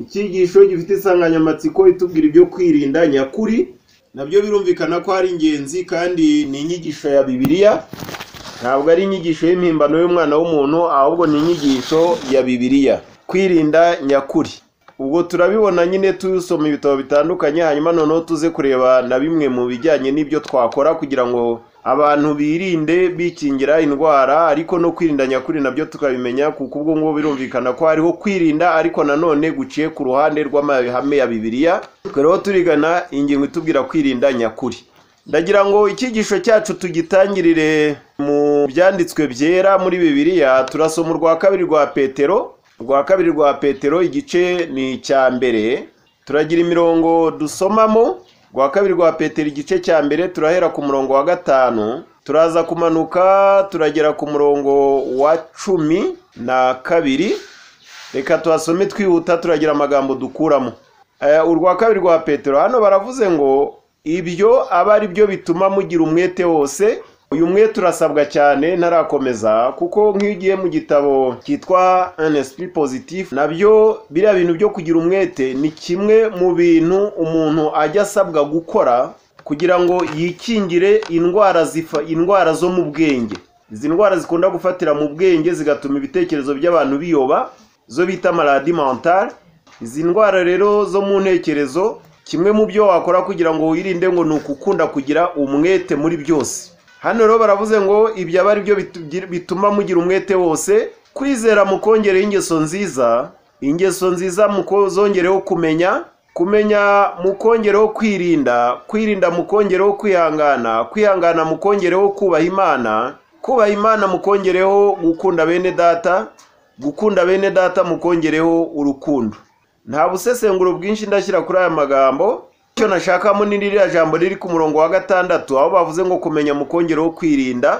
Icyigisho gifite insanganyamatsiko itubwira ibyo kwirinda nyakuri, nabyo birumvikana ko ari ingenzi kandi ni inyigisho ya Bibiliya, ntabwo ari inyigisho y'impimbano y'umwana w'umuntu, ahubwo ni inyigisho ya Bibiliya. Kwirinda nyakuri. Ubwo turabibona nyine dusoma ibitabo bitandukanye, hanyuma noneho tuze kureba na bimwe mu bijyanye n'ibyo twakora kugira ngo abantu birinde bikingira indwara, ariko no kwirinda nyakuri nabyo tukabimenya, kuko ubwo ngubwo birumvikana ko hariho kwirinda ariko nanone guciye ku ruhande rw'amahame ya Bibiliya, twe rero turigana ingingo itubwira kwirinda nyakuri. Ndagira ngo icyigisho cyacu tugitangirire mu byanditswe byera muri Bibiliya, turasoma urwa kabiri rwa Petero, urwa kabiri rwa Petero igice ni icya mbere, turagira imirongo dusomamo, urwa kabiri rwa Petero igice cya mbere turahera ku murongo wa gatanu, turaza kumanuka turagera ku murongo wa cumi na kabiri, reka tuhasome twihuta turagira amagambo dukuramo. Eh, urwa kabiri rwa Petero hano baravuze ngo ibyo aba ari byo bituma mugira umwete wose uyu mwete urasabwa cyane ntarakomeza kuko nk'iyo ugiye mu gitabo cyitwa un esprit positif nabyo biriya bintu byo kugira umwete ni kimwe mu bintu umuntu ajya asabwa gukora kugira ngo yikingire indwara zifa indwara zo mu bwenge izi ndwara zikunda gufatira mu bwenge zigatuma ibitekerezo by'abantu biyoba zo bita maladi mentale izi ndwara rero zo mu ntekerezo kimwe mu byo wakora kugira ngo wirinde ngo ni ukukunda kugira umwete muri byose hano rero baravuze ngo ibyo aba ari byo bituma mugira umwete wose kwizera mukongereho ingeso nziza ingeso nziza mukozongereho kumenya kumenya mukongereho kwirinda kwirinda mukongereho kwihangana kwihangana mukongereho kubaha imana kubaha imana mukongereho gukunda bene data gukunda bene data mukongereho urukundo nta busesenguro bwinshi ndashyira kuri aya magambo icyo nashakamo ni ririya jambo riri ku murongo wa gatandatu aho bavuze ngo kumenya mukongereho kwirinda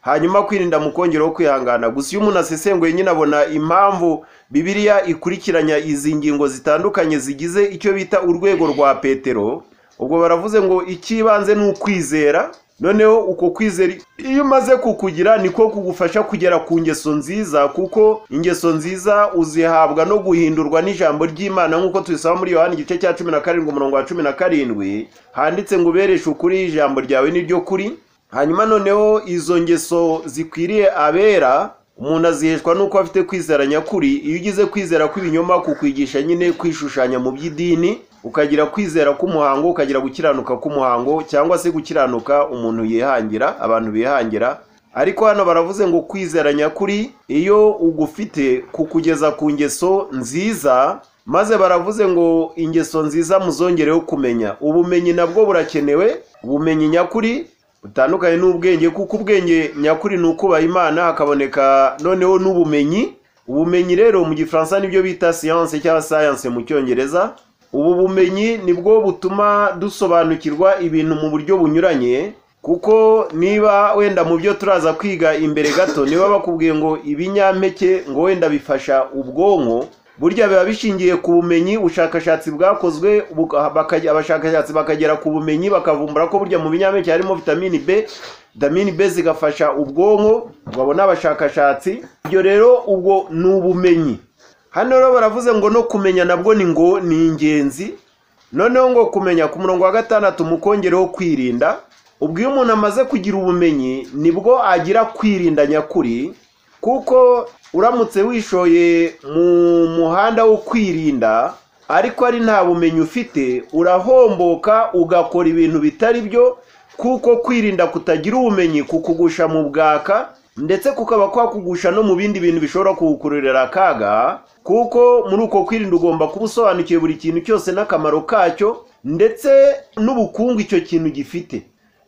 hanyuma kwirinda mukongereho kwihangana gusa iyo umuntu asesenguye nyine abona impamvu bibiliya ikurikiranya izi ngingo zitandukanye zigize icyo bita urwego rwa petero ubwo baravuze ngo icy'ibanze ni ukwizera noneho uko kwizera iyo umaze kukugira niko kugufasha kugera ku ngeso nziza kuko ingeso nziza uzihabwa no guhindurwa n'ijambo ry'imana nk'uko tubisaba muri yohani igice cya cumi na karindwi umurongo wa cumi na karindwi handitse ngo ubereshe ukuri ijambo ryawe n'iryo kuri hanyuma noneho izo ngeso zikwiriye abera umuntu aziheshwa n'uko afite kwizera nyakuri iyo ugize kwizera kw'ibinyoma kukwigisha nyine kwishushanya mu by'idini ukagira kwizera k'umuhango ukagira gukiranuka k'umuhango cyangwa se gukiranuka umuntu yihangira abantu bihangira ariko hano baravuze ngo kwizera nyakuri iyo ugufite kukugeza ku ngeso nziza maze baravuze ngo ingeso nziza muzongereho kumenya ubumenyi nabwo burakenewe ubumenyi nyakuri butandukanye n'ubwenge kuko ubwenge nyakuri ni ukubaha imana hakaboneka noneho n'ubumenyi ubumenyi rero mu gifaransa nibyo bita siyanse cyangwa sayanse mu cyongereza ubu bumenyi nibwo butuma dusobanukirwa ibintu mu buryo bunyuranye kuko niba wenda mu byo turaza kwiga imbere gato niba bakubwiye ngo ibinyampeke ngo wenda bifasha ubwonko burya biba bishingiye ku bumenyi ubushakashatsi bwakozwe abashakashatsi bakagera ku bumenyi bakavumbura ko burya mu binyampeke harimo vitamini b vitamini b zigafasha ubwonko babona abashakashatsi ibyo rero ubwo ni ubumenyi hano rero baravuze ngo no kumenya nabwo ni ngo ni ingenzi noneho ngo kumenya ku murongo wa gatandatu mukongereho kwirinda ubwo iyo umuntu amaze kugira ubumenyi nibwo agira kwirinda nyakuri kuko uramutse wishoye mu muhanda wo kwirinda ariko ari nta bumenyi ufite urahomboka ugakora ibintu bitari byo kuko kwirinda kutagira ubumenyi kukugusha mu bwaka ndetse kukaba kwakugusha no mu bindi bintu bishobora kugukururira akaga kuko muri uko kwirinda ugomba kuba usobanukiwe buri kintu cyose n'akamaro kacyo ndetse n'ubukungu icyo kintu gifite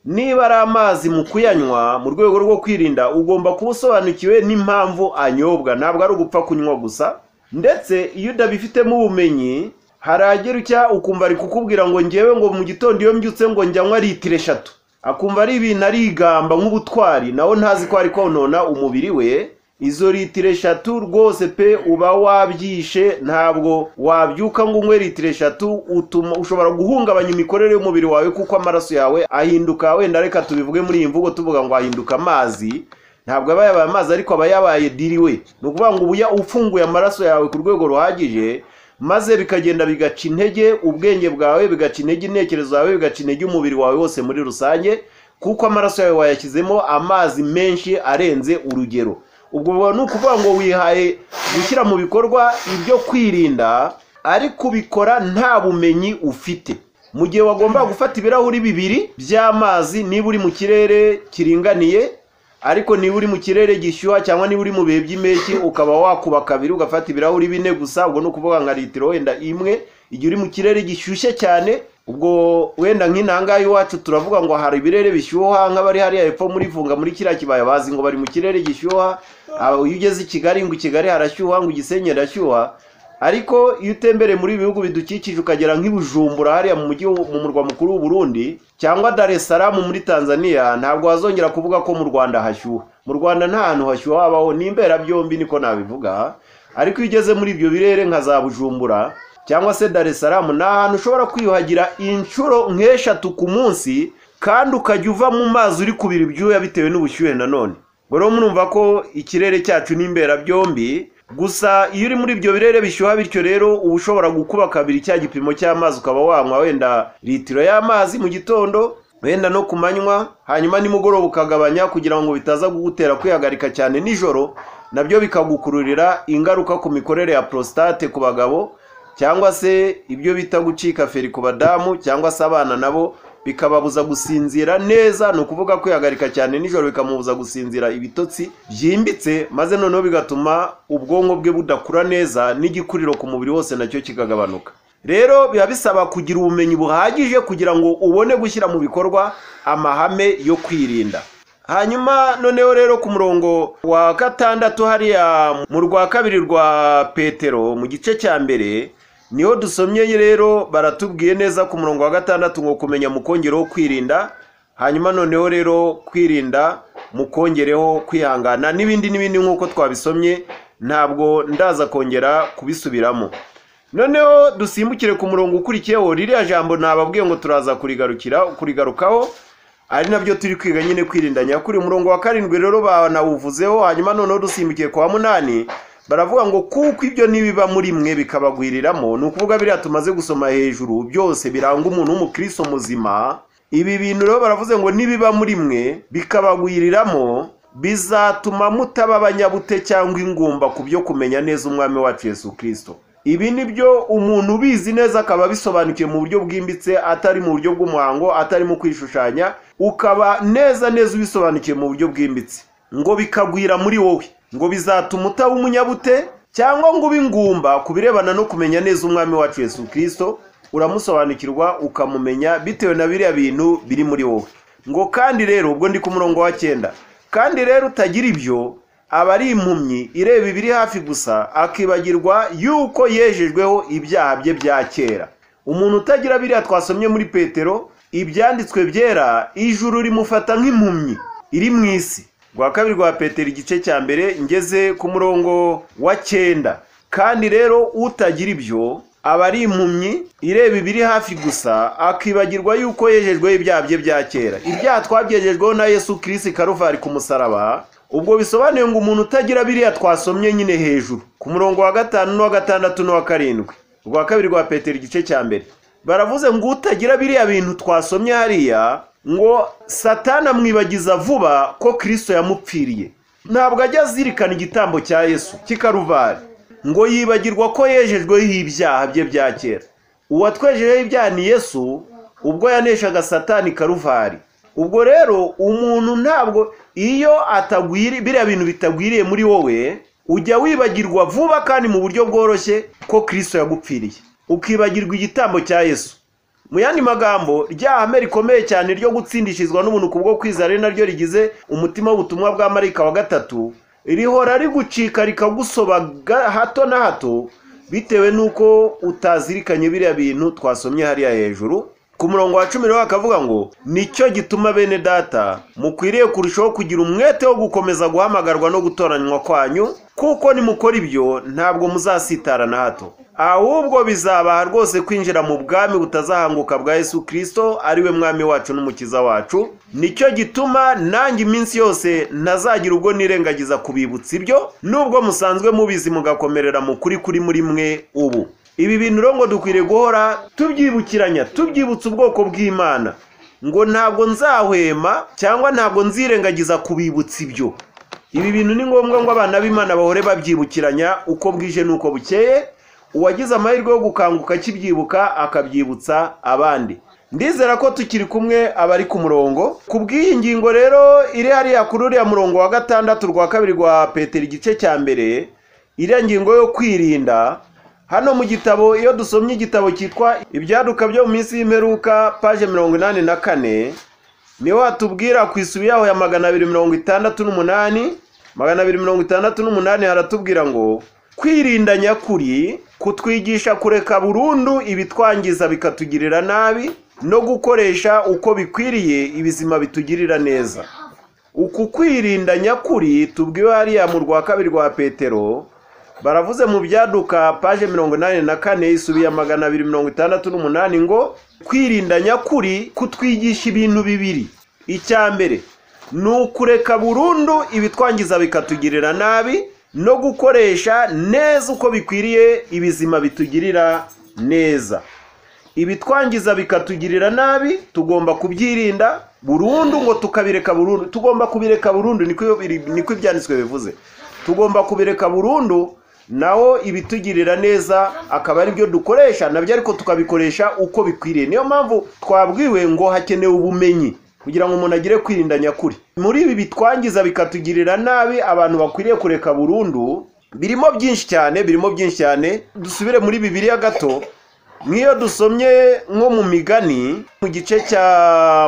niba ari amazi mu kuyanywa mu rwego rwo kwirinda ugomba kuba usobanukiwe n'impamvu anyobwa ntabwo ari ugupfa kunywa gusa ndetse iyo udabifitemo ubumenyi haragera icya ukumva ari kukubwira ngo ngewe ngo mu gitondo iyo mbyutse ngo njyanywa litiro eshatu akumva ari ibintu arigamba nk'ubutwari nawe ntazi ko ari konona umubiri we izo litiro eshatu rwose pe uba wabyishe ntabwo wabyuka ngo unywe litiro eshatu utuma ushobora guhungabanya imikorere y'umubiri wawe kuko amaraso yawe ahinduka wenda reka tubivuge muri iyi mvugo tuvuga ngo ahinduka amazi ntabwo aba yabaye amazi ariko aba yabaye diriwe ni ukuvuga ngo uba ufunguye amaraso yawe ku rwego ruhagije maze bikagenda bigaca intege ubwenge bwawe bigaca intege intekerezo zawe bigaca intege umubiri wawe wose muri rusange kuko amaraso yawe wayashyizemo amazi menshi arenze urugero ubwo buba ni ukuvuga ngo wihaye gushyira mu bikorwa ibyo kwirinda ariko ubikora nta bumenyi ufite mu gihe wagomba gufata ibirahuri bibiri by'amazi niba uri mu kirere kiringaniye ariko niba uri mu kirere gishyuha cyangwa niba uri mu bihe by'impeshyi ukaba wakuba kabiri ugafata ibirahuri bine gusa ubwo ni ukuvuga nka litiro wenda imwe igihe uri mu kirere gishyushye cyane ubwo wenda nk'inangayi iwacu turavuga ngo hari ibirere bishyuha nk'abari hariya hepfo muri vunga muri kiriya kibaya bazi ngo bari mu kirere gishyuha aba iyo ugeze i kigali ngo i kigali harashyuha ngo igisenyi harashyuha ariko iyo utembereye muri ibi bihugu bidukikije ukagera nk'ibujumbura hariya mu mujyi wo- mu murwa mukuru w'u Burundi cyangwa dar es salaam muri tanzania ntabwo wazongera kuvuga ko mu rwanda hashyuha mu rwanda nta hantu hashyuha habaho ni imberabyombi niko nabivuga ariko iyo ugeze muri ibyo birere nka za bujumbura cyangwa se dar es salaam ni ahantu ushobora kwiyuhagira inshuro nk'eshatu ku munsi kandi ukajya uva mu mazi uri kubira ibyuya bitewe n'ubushyuhe nanone ngo rero murumva ko ikirere cyacu ni imberabyombi gusa iyo uri muri ibyo birere bishyuha bityo rero uba ushobora gukuba kabiri cya gipimo cy'amazi ukaba wanywa wenda litiro y'amazi mu gitondo wenda no ku manywa hanyuma nimugoroba ukagabanya kugira ngo bitaza kugutera kwihagarika cyane nijoro nabyo bikagukururira ingaruka ku mikorere ya prostate ku bagabo cyangwa se ibyo bita gucika feri ku badamu cyangwa se abana nabo bikababuza gusinzira neza ni ukuvuga kwihagarika cyane nijoro bikamubuza gusinzira ibitotsi byimbitse maze noneho bigatuma ubwonko bwe budakura neza n'igikuriro ku mubiri wose nacyo kikagabanuka rero biba bisaba kugira ubumenyi buhagije kugira ngo ubone gushyira mu bikorwa amahame yo kwirinda hanyuma noneho rero ku murongo wa gatandatu hariya mu rwa kabiri rwa petero mu gice cya mbere niho dusomye rero baratubwiye neza ku murongo wa gatandatu ngo kumenya mukongereho kwirinda hanyuma noneho rero kwirinda mukongereho kwihangana n'ibindi n'ibindi nk'uko twabisomye ntabwo ndaza kongera kubisubiramo noneho dusimbukire ku murongo ukurikiyeho ririya jambo nababwiye ngo turaza kurigarukira kurigarukaho ari nabyo turi kwiga nyine kwirinda nyakuri umurongo wa karindwi rero banawuvuzeho hanyuma noneho dusimbukiye ku wa munani baravuga ngo kuko ibyo nibiba muri mwe bikabagwiriramo ni ukuvuga biriya tumaze gusoma hejuru byose biranga umuntu w'umukristo muzima ibi bintu rero baravuze ngo nibiba muri mwe bikabagwiriramo bizatuma mutaba abanyabute cyangwa ingumba ku byo kumenya neza umwami wacu yesu kirisito ibi ni byo umuntu ubizi neza akaba abisobanukiwe mu buryo bwimbitse atari mu buryo bw'umuhango atari mu kwishushanya ukaba neza neza ubisobanukiwe mu buryo bwimbitse ngo bikagwira muri wowe ngo bizatuma utaba umunyabute cyangwa ngo ube ingumba ku birebana no kumenya neza umwami wacu yesu kirisito uramusobanukirwa ukamumenya bitewe na biriya bintu biri muri wowe ngo kandi rero ubwo ndi ku murongo wa cyenda kandi rero utagira ibyo aba ari impumyi ireba ibiri hafi gusa akibagirwa yuko yejejweho ibyaha bye bya kera umuntu utagira biriya twasomye muri petero ibyanditswe byera ijuru rimufata nk'impumyi iri mu isi rwa kabiri rwa petero igice cya mbere ngeze ku murongo wa cyenda kandi rero utagira ibyo aba ari impumyi ireba ibiri hafi gusa akibagirwa yuko yejejweho ibyaha bye bya kera ibyaha twabyejejweho na yesu kirisi karuvari ku musaraba ubwo bisobanuye ngo umuntu utagira biriya twasomye nyine hejuru ku murongo wa gatanu n'uwa gatandatu n'uwa karindwi urwa kabiri rwa petero igice cya mbere baravuze ngo utagira biriya bintu twasomye hariya ngo satani amwibagiza vuba ko kirisito yamupfiriye ntabwo ajya azirikana igitambo cya yesu cy'ikaruvari ngo yibagirwa ko yejejweho ibyaha bye bya kera uwatwejejeho ibyaha ni yesu ubwo yaneshaga satani karuvari ubwo rero umuntu ntabwo iyo atagwiri biriya bintu bitagwiriye muri wowe ujya wibagirwa vuba kandi mu buryo bworoshye ko kirisito yagupfiriye ukibagirwa igitambo cya yesu mu yandi magambo rya hame rikomeye cyane ryo gutsindishizwa n'ubuntu kubwo kwizera ari naryo rigize umutima w'ubutumwa bwa marayika wa gatatu rihora rigucika rikagusobaga hato na hato bitewe n'uko utazirikanye biriya bintu twasomye hariya hejuru ku murongo wa cumi rero akavuga ngo nicyo gituma bene data mukwiriye kurushaho kugira umwete wo gukomeza guhamagarwa no gutoranywa kwanyu kuko nimukora ibyo ntabwo muzasitara na hato ahubwo bizabaha rwose kwinjira mu bwami butazahanguka bwa yesu kirisito ariwe mwami wacu n'umukiza wacu nicyo gituma nanjye iminsi yose ntazagira ubwo nirengagiza kubibutsa ibyo nubwo musanzwe mubizi mugakomerera mu kuri kuri muri mwe ubu ibi bintu rero ngo dukwiriye guhora tubyibukiranya tubyibutsa ubwoko bw'imana ngo ntabwo nzahwema cyangwa ntabwo nzirengagiza kubibutsa ibyo ibi bintu ni ngombwa ngo abana b'imana bahore babyibukiranya uko bwije n'uko bukeye uwagize amahirwe yo gukanguka akibyibuka akabyibutsa abandi ndizera ko tukiri kumwe abari ku murongo ku bw'iyi ngingo rero iri hariya kuri uriya murongo wa gatandatu rwa kabiri rwa petero igice cya mbere iriya ngingo yo kwirinda hano mu gitabo iyo dusomye igitabo cyitwa ibyaduka byo mu minsi y'imperuka paje mirongo inani na kane niho hatubwira ku isubi yaho ya magana abiri mirongo itandatu n'umunani magana abiri mirongo itandatu n'umunani haratubwira ngo kwirinda nyakuri kutwigisha kureka burundu ibitwangiza bikatugirira nabi no gukoresha uko bikwiriye ibizima bitugirira neza uku kwirinda nyakuri tubwiwe hariya mu rwa kabiri rwa petero baravuze mu byaduka paje mirongo inani na kane isubiye magana abiri mirongo itandatu n'umunani ngo kwirinda nyakuri kutwigisha ibintu bibiri icya mbere ni ukureka burundu ibitwangiza bikatugirira nabi no gukoresha neza uko bikwiriye ibizima bitugirira neza ibitwangiza bikatugirira nabi tugomba kubyirinda burundu ngo tukabireka burundu tugomba kubireka burundu niko biri- niko ibyanditswe bivuze tugomba kubireka burundu naho ibitugirira neza akaba ari byo dukoresha nabyo ariko tukabikoresha uko bikwiriye niyo mpamvu twabwiwe ngo hakenewe ubumenyi kugira ngo umuntu agire kwirinda nyakuri muri ibi bitwangiza bikatugirira nabi abantu bakwiriye kureka burundu birimo byinshi cyane birimo byinshi cyane dusubire muri bibiliya gato nk'iyo dusomye nko mu migani mu gice cya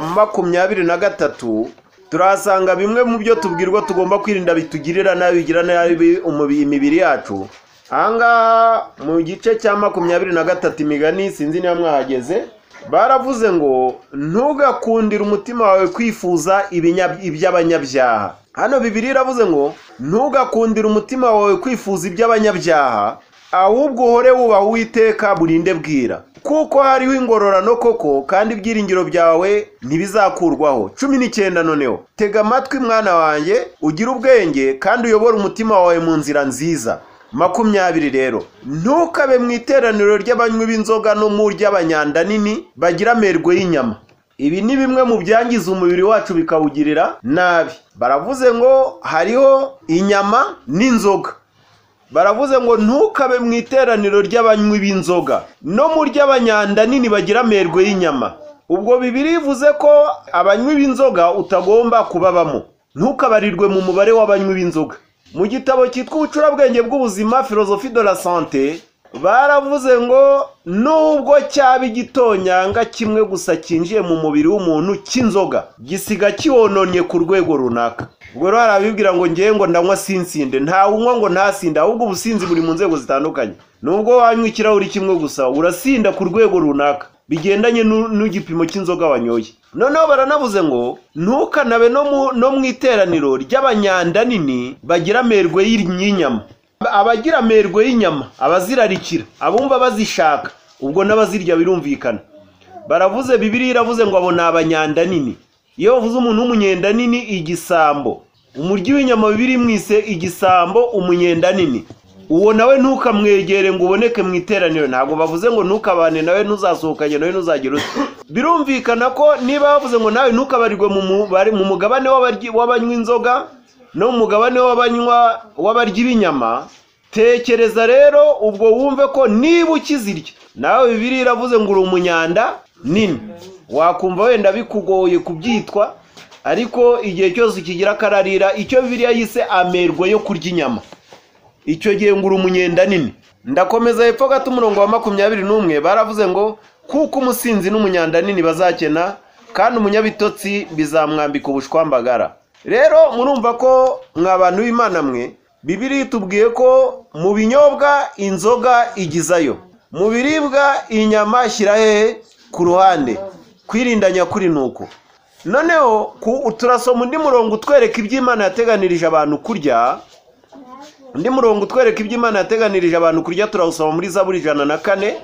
makumyabiri na gatatu turahasanga bimwe mu byo tubwirwa tugomba kwirinda bitugirira nabi bigira nabi umubi- imibiri yacu ahangaha mu gice cya makumyabiri na gatatu imigani sinzi niba mwahageze baravuze ngo ntugakundire umutima wawe kwifuza ibinya- iby'abanyabyaha hano bibiri iravuze ngo ntugakundire umutima wawe kwifuza iby'abanyabyaha ahubwo uhore wubaha uwiteka burinde bwira kuko hariho ingororano koko kandi ibyiringiro byawe ntibizakurwaho cumi n'icyenda noneho tega amatwi mwana wanjye ugire ubwenge kandi uyobore umutima wawe mu nzira nziza makumyabiri rero ntukabe mu iteraniro ry'abanywi b'inzoga no mu ry'abanyanda nini bagira amerwe y'inyama ibi ni bimwe mu byangiza umubiri wacu bikawugirira nabi baravuze ngo hariho inyama n'inzoga baravuze ngo ntukabe mu iteraniro ry'abanywi b'inzoga no mu ry'abanyanda nini bagira amerwe y'inyama ubwo bibiri bivuze ko abanywi b'inzoga utagomba kubabamo ntukabarirwe mu mubare w'abanywi b'inzoga mu gitabo cyitwa ubucurabwenge bw'ubuzima filozofi de la sante baravuze ngo nubwo cyaba igitonyanga kimwe gusa cyinjiye mu mubiri w'umuntu cy'inzoga gisiga kiwononnye ku rwego runaka ubwo rero hari abibwira ngo ngewe ngo ndanywa sinsinde ntawunywa ngo ntasinde ahubwo ubusinzi buri mu nzego zitandukanye nubwo wanywa ikirahuri kimwe gusa urasinda ku rwego runaka bigendanye n'u- n'igipimo cy'inzoga wanyoye noneho baranavuze ngo ntukanabe no mu- no mu iteraniro ry'abanyanda nini bagira amerwe y'inyama abagira amerwe y'inyama abazirarikira abumva bazishaka ubwo n'abazirya birumvikana baravuze bibiri iravuze ngo abo ni abanyanda nini iyo bavuze umuntu w'umunyenda nini igisambo umuryi w'inyama bibiri mwise igisambo umunyenda nini uwo nawe ntukamwegere ngo uboneke mu iteraniro ntabwo bavuze ngo ntukabane nawe ntuzasohokanye nawe ntuzagire ute birumvikana ko niba bavuze ngo nawe ntukabarirwe mu mubare- mu mugabane w'abaryi- w'abanywa inzoga no mu mugabane w'abanywa w'abaryi b'inyama tekereza rero ubwo wumve ko niba ukizirya nawe bibiri iravuze ngo uri umunyanda nini wakumva wenda bikugoye kubyitwa ariko igihe cyose ukigira akararira icyo bibiriya yise amerwe yo kurya inyama icyo gihe ngura umunyenda nini ndakomeza hepfo gato umurongo wa makumyabiri n'umwe baravuze ngo kuko umusinzi n'umunyanda nini bazakena kandi umunyabitotsi bizamwambika ubushwambagara rero murumva ko mwa bantu b'imana mwe bibiri itubwiye ko mu binyobwa inzoga igizayo mu biribwa inyama shyira hehe ku ruhande kwirinda nyakuri ni uko noneho ku- turasoma undi murongo utwereka iby'imana yateganirije abantu kurya undi murongo utwereka ibyo imana yateganirije abantu kurya turawusoma muri zaburi ijana na kane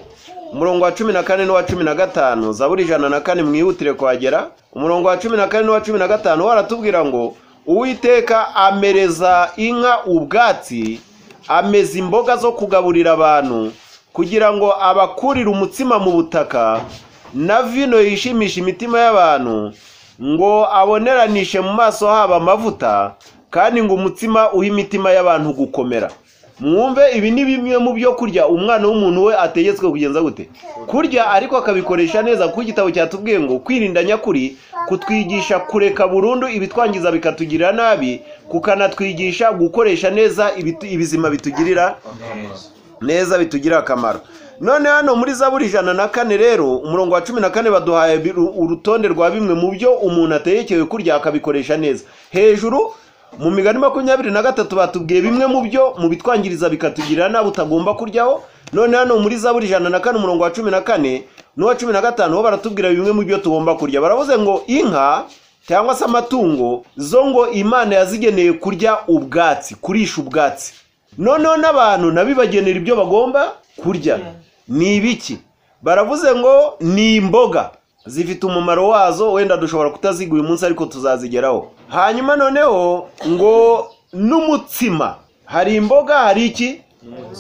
umurongo wa cumi na kane n'uwa cumi na gatanu zaburi ijana na kane mwihutire kuhagera umurongo wa cumi na kane n'uwa cumi na gatanu wo aratubwira ngo uwiteka amereza inka ubwatsi ameza imboga zo kugaburira abantu kugira ngo abakurire umutsima mu butaka na vino yishimisha imitima y'abantu ngo aboneranishe mu maso habo amavuta kandi ngo umutsima uhe imitima y'abantu gukomera mwumve ibi ni bimwe mu byo kurya umwana w'umuntu we ategetswe kugenza gute kurya ariko akabikoresha neza kuko igitabo cyatubwiye ngo kwirinda nyakuri kutwigisha kureka burundu ibitwangiza bikatugirira nabi kukanatwigisha gukoresha neza ibitu- ibizima bitugirira neza bitugirira akamaro none hano muri zaburi ijana na kane rero umurongo wa cumi na kane baduhaye bi- uru- urutonde rwa bimwe mu byo umuntu ateyekewe kurya akabikoresha neza hejuru mu migani makumyabiri na gatatu batubwiye bimwe mu byo mu bitwangiriza bikatugirira nabi utagomba kuryaho none hano muri zaburi ijana na kane umurongo wa cumi na kane n'uwa cumi na gatanu bo baratubwira bimwe mu byo tugomba kurya baravuze ngo inka cyangwa se amatungo zo ngo imana yazigeneye kurya ubwatsi kurisha ubwatsi noneho n'abantu nabibagenera ibyo bagomba kurya ni ibiki baravuze ngo ni imboga zifite umumaro wazo wenda dushobora kutaziga uyu munsi ariko tuzazigeraho hanyuma noneho ngo n'umutsima hari imboga hari iki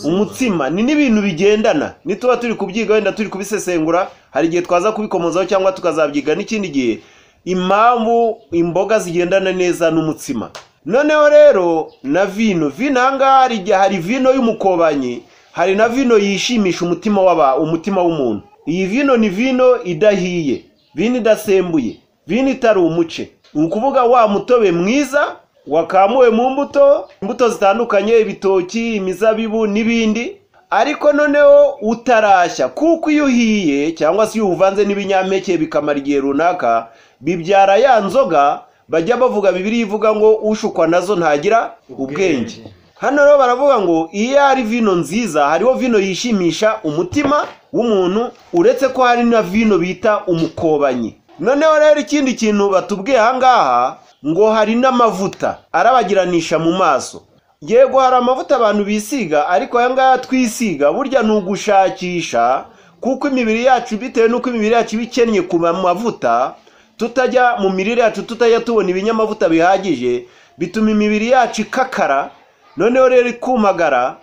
umutsima ni n'ibintu bigendana nituba turi kubyiga wenda turi kubisesengura hari igihe twaza kubikomozaho cyangwa tukazabyiga n'ikindi gihe impamvu imboga zigendana neza n'umutsima noneho rero na vino vino aha ngaha hari igihe hari vino y'umukobanyi hari na vino yishimisha umutima w'aba umutima w'umuntu iyi vino ni vino idahiye vino idasembuye vino itari umuce ni ukuvuga wa mutobe mwiza wakamuwe mu mbuto imbuto zitandukanye ibitoki imizabibu n'ibindi ariko noneho utarashya kuko iyo uhiye cyangwa se iyo uvanze n'ibinyampeke bikamara igihe runaka bibyara ya nzoga bajya bavuga bibiri ivuga ngo ushukwa nazo ntagira ubwenge hano rero baravuga ngo iyo ari vino nziza hariho vino yishimisha umutima w'umuntu uretse ko hari na vino bita umukobanyi noneho rero ikindi kintu batubwiye aha ngaha ngo hari n'amavuta arabagiranisha mu maso yego hari amavuta abantu bisiga ariko aya ngaya twisiga burya ni ugushakisha kuko imibiri yacu bitewe n'uko imibiri yacu iba ikennye ku ma- mavuta tutajya mu mirire yacu tutajya tubona ibinyamavuta bihagije bituma imibiri yacu ikakara noneho rero ikumagara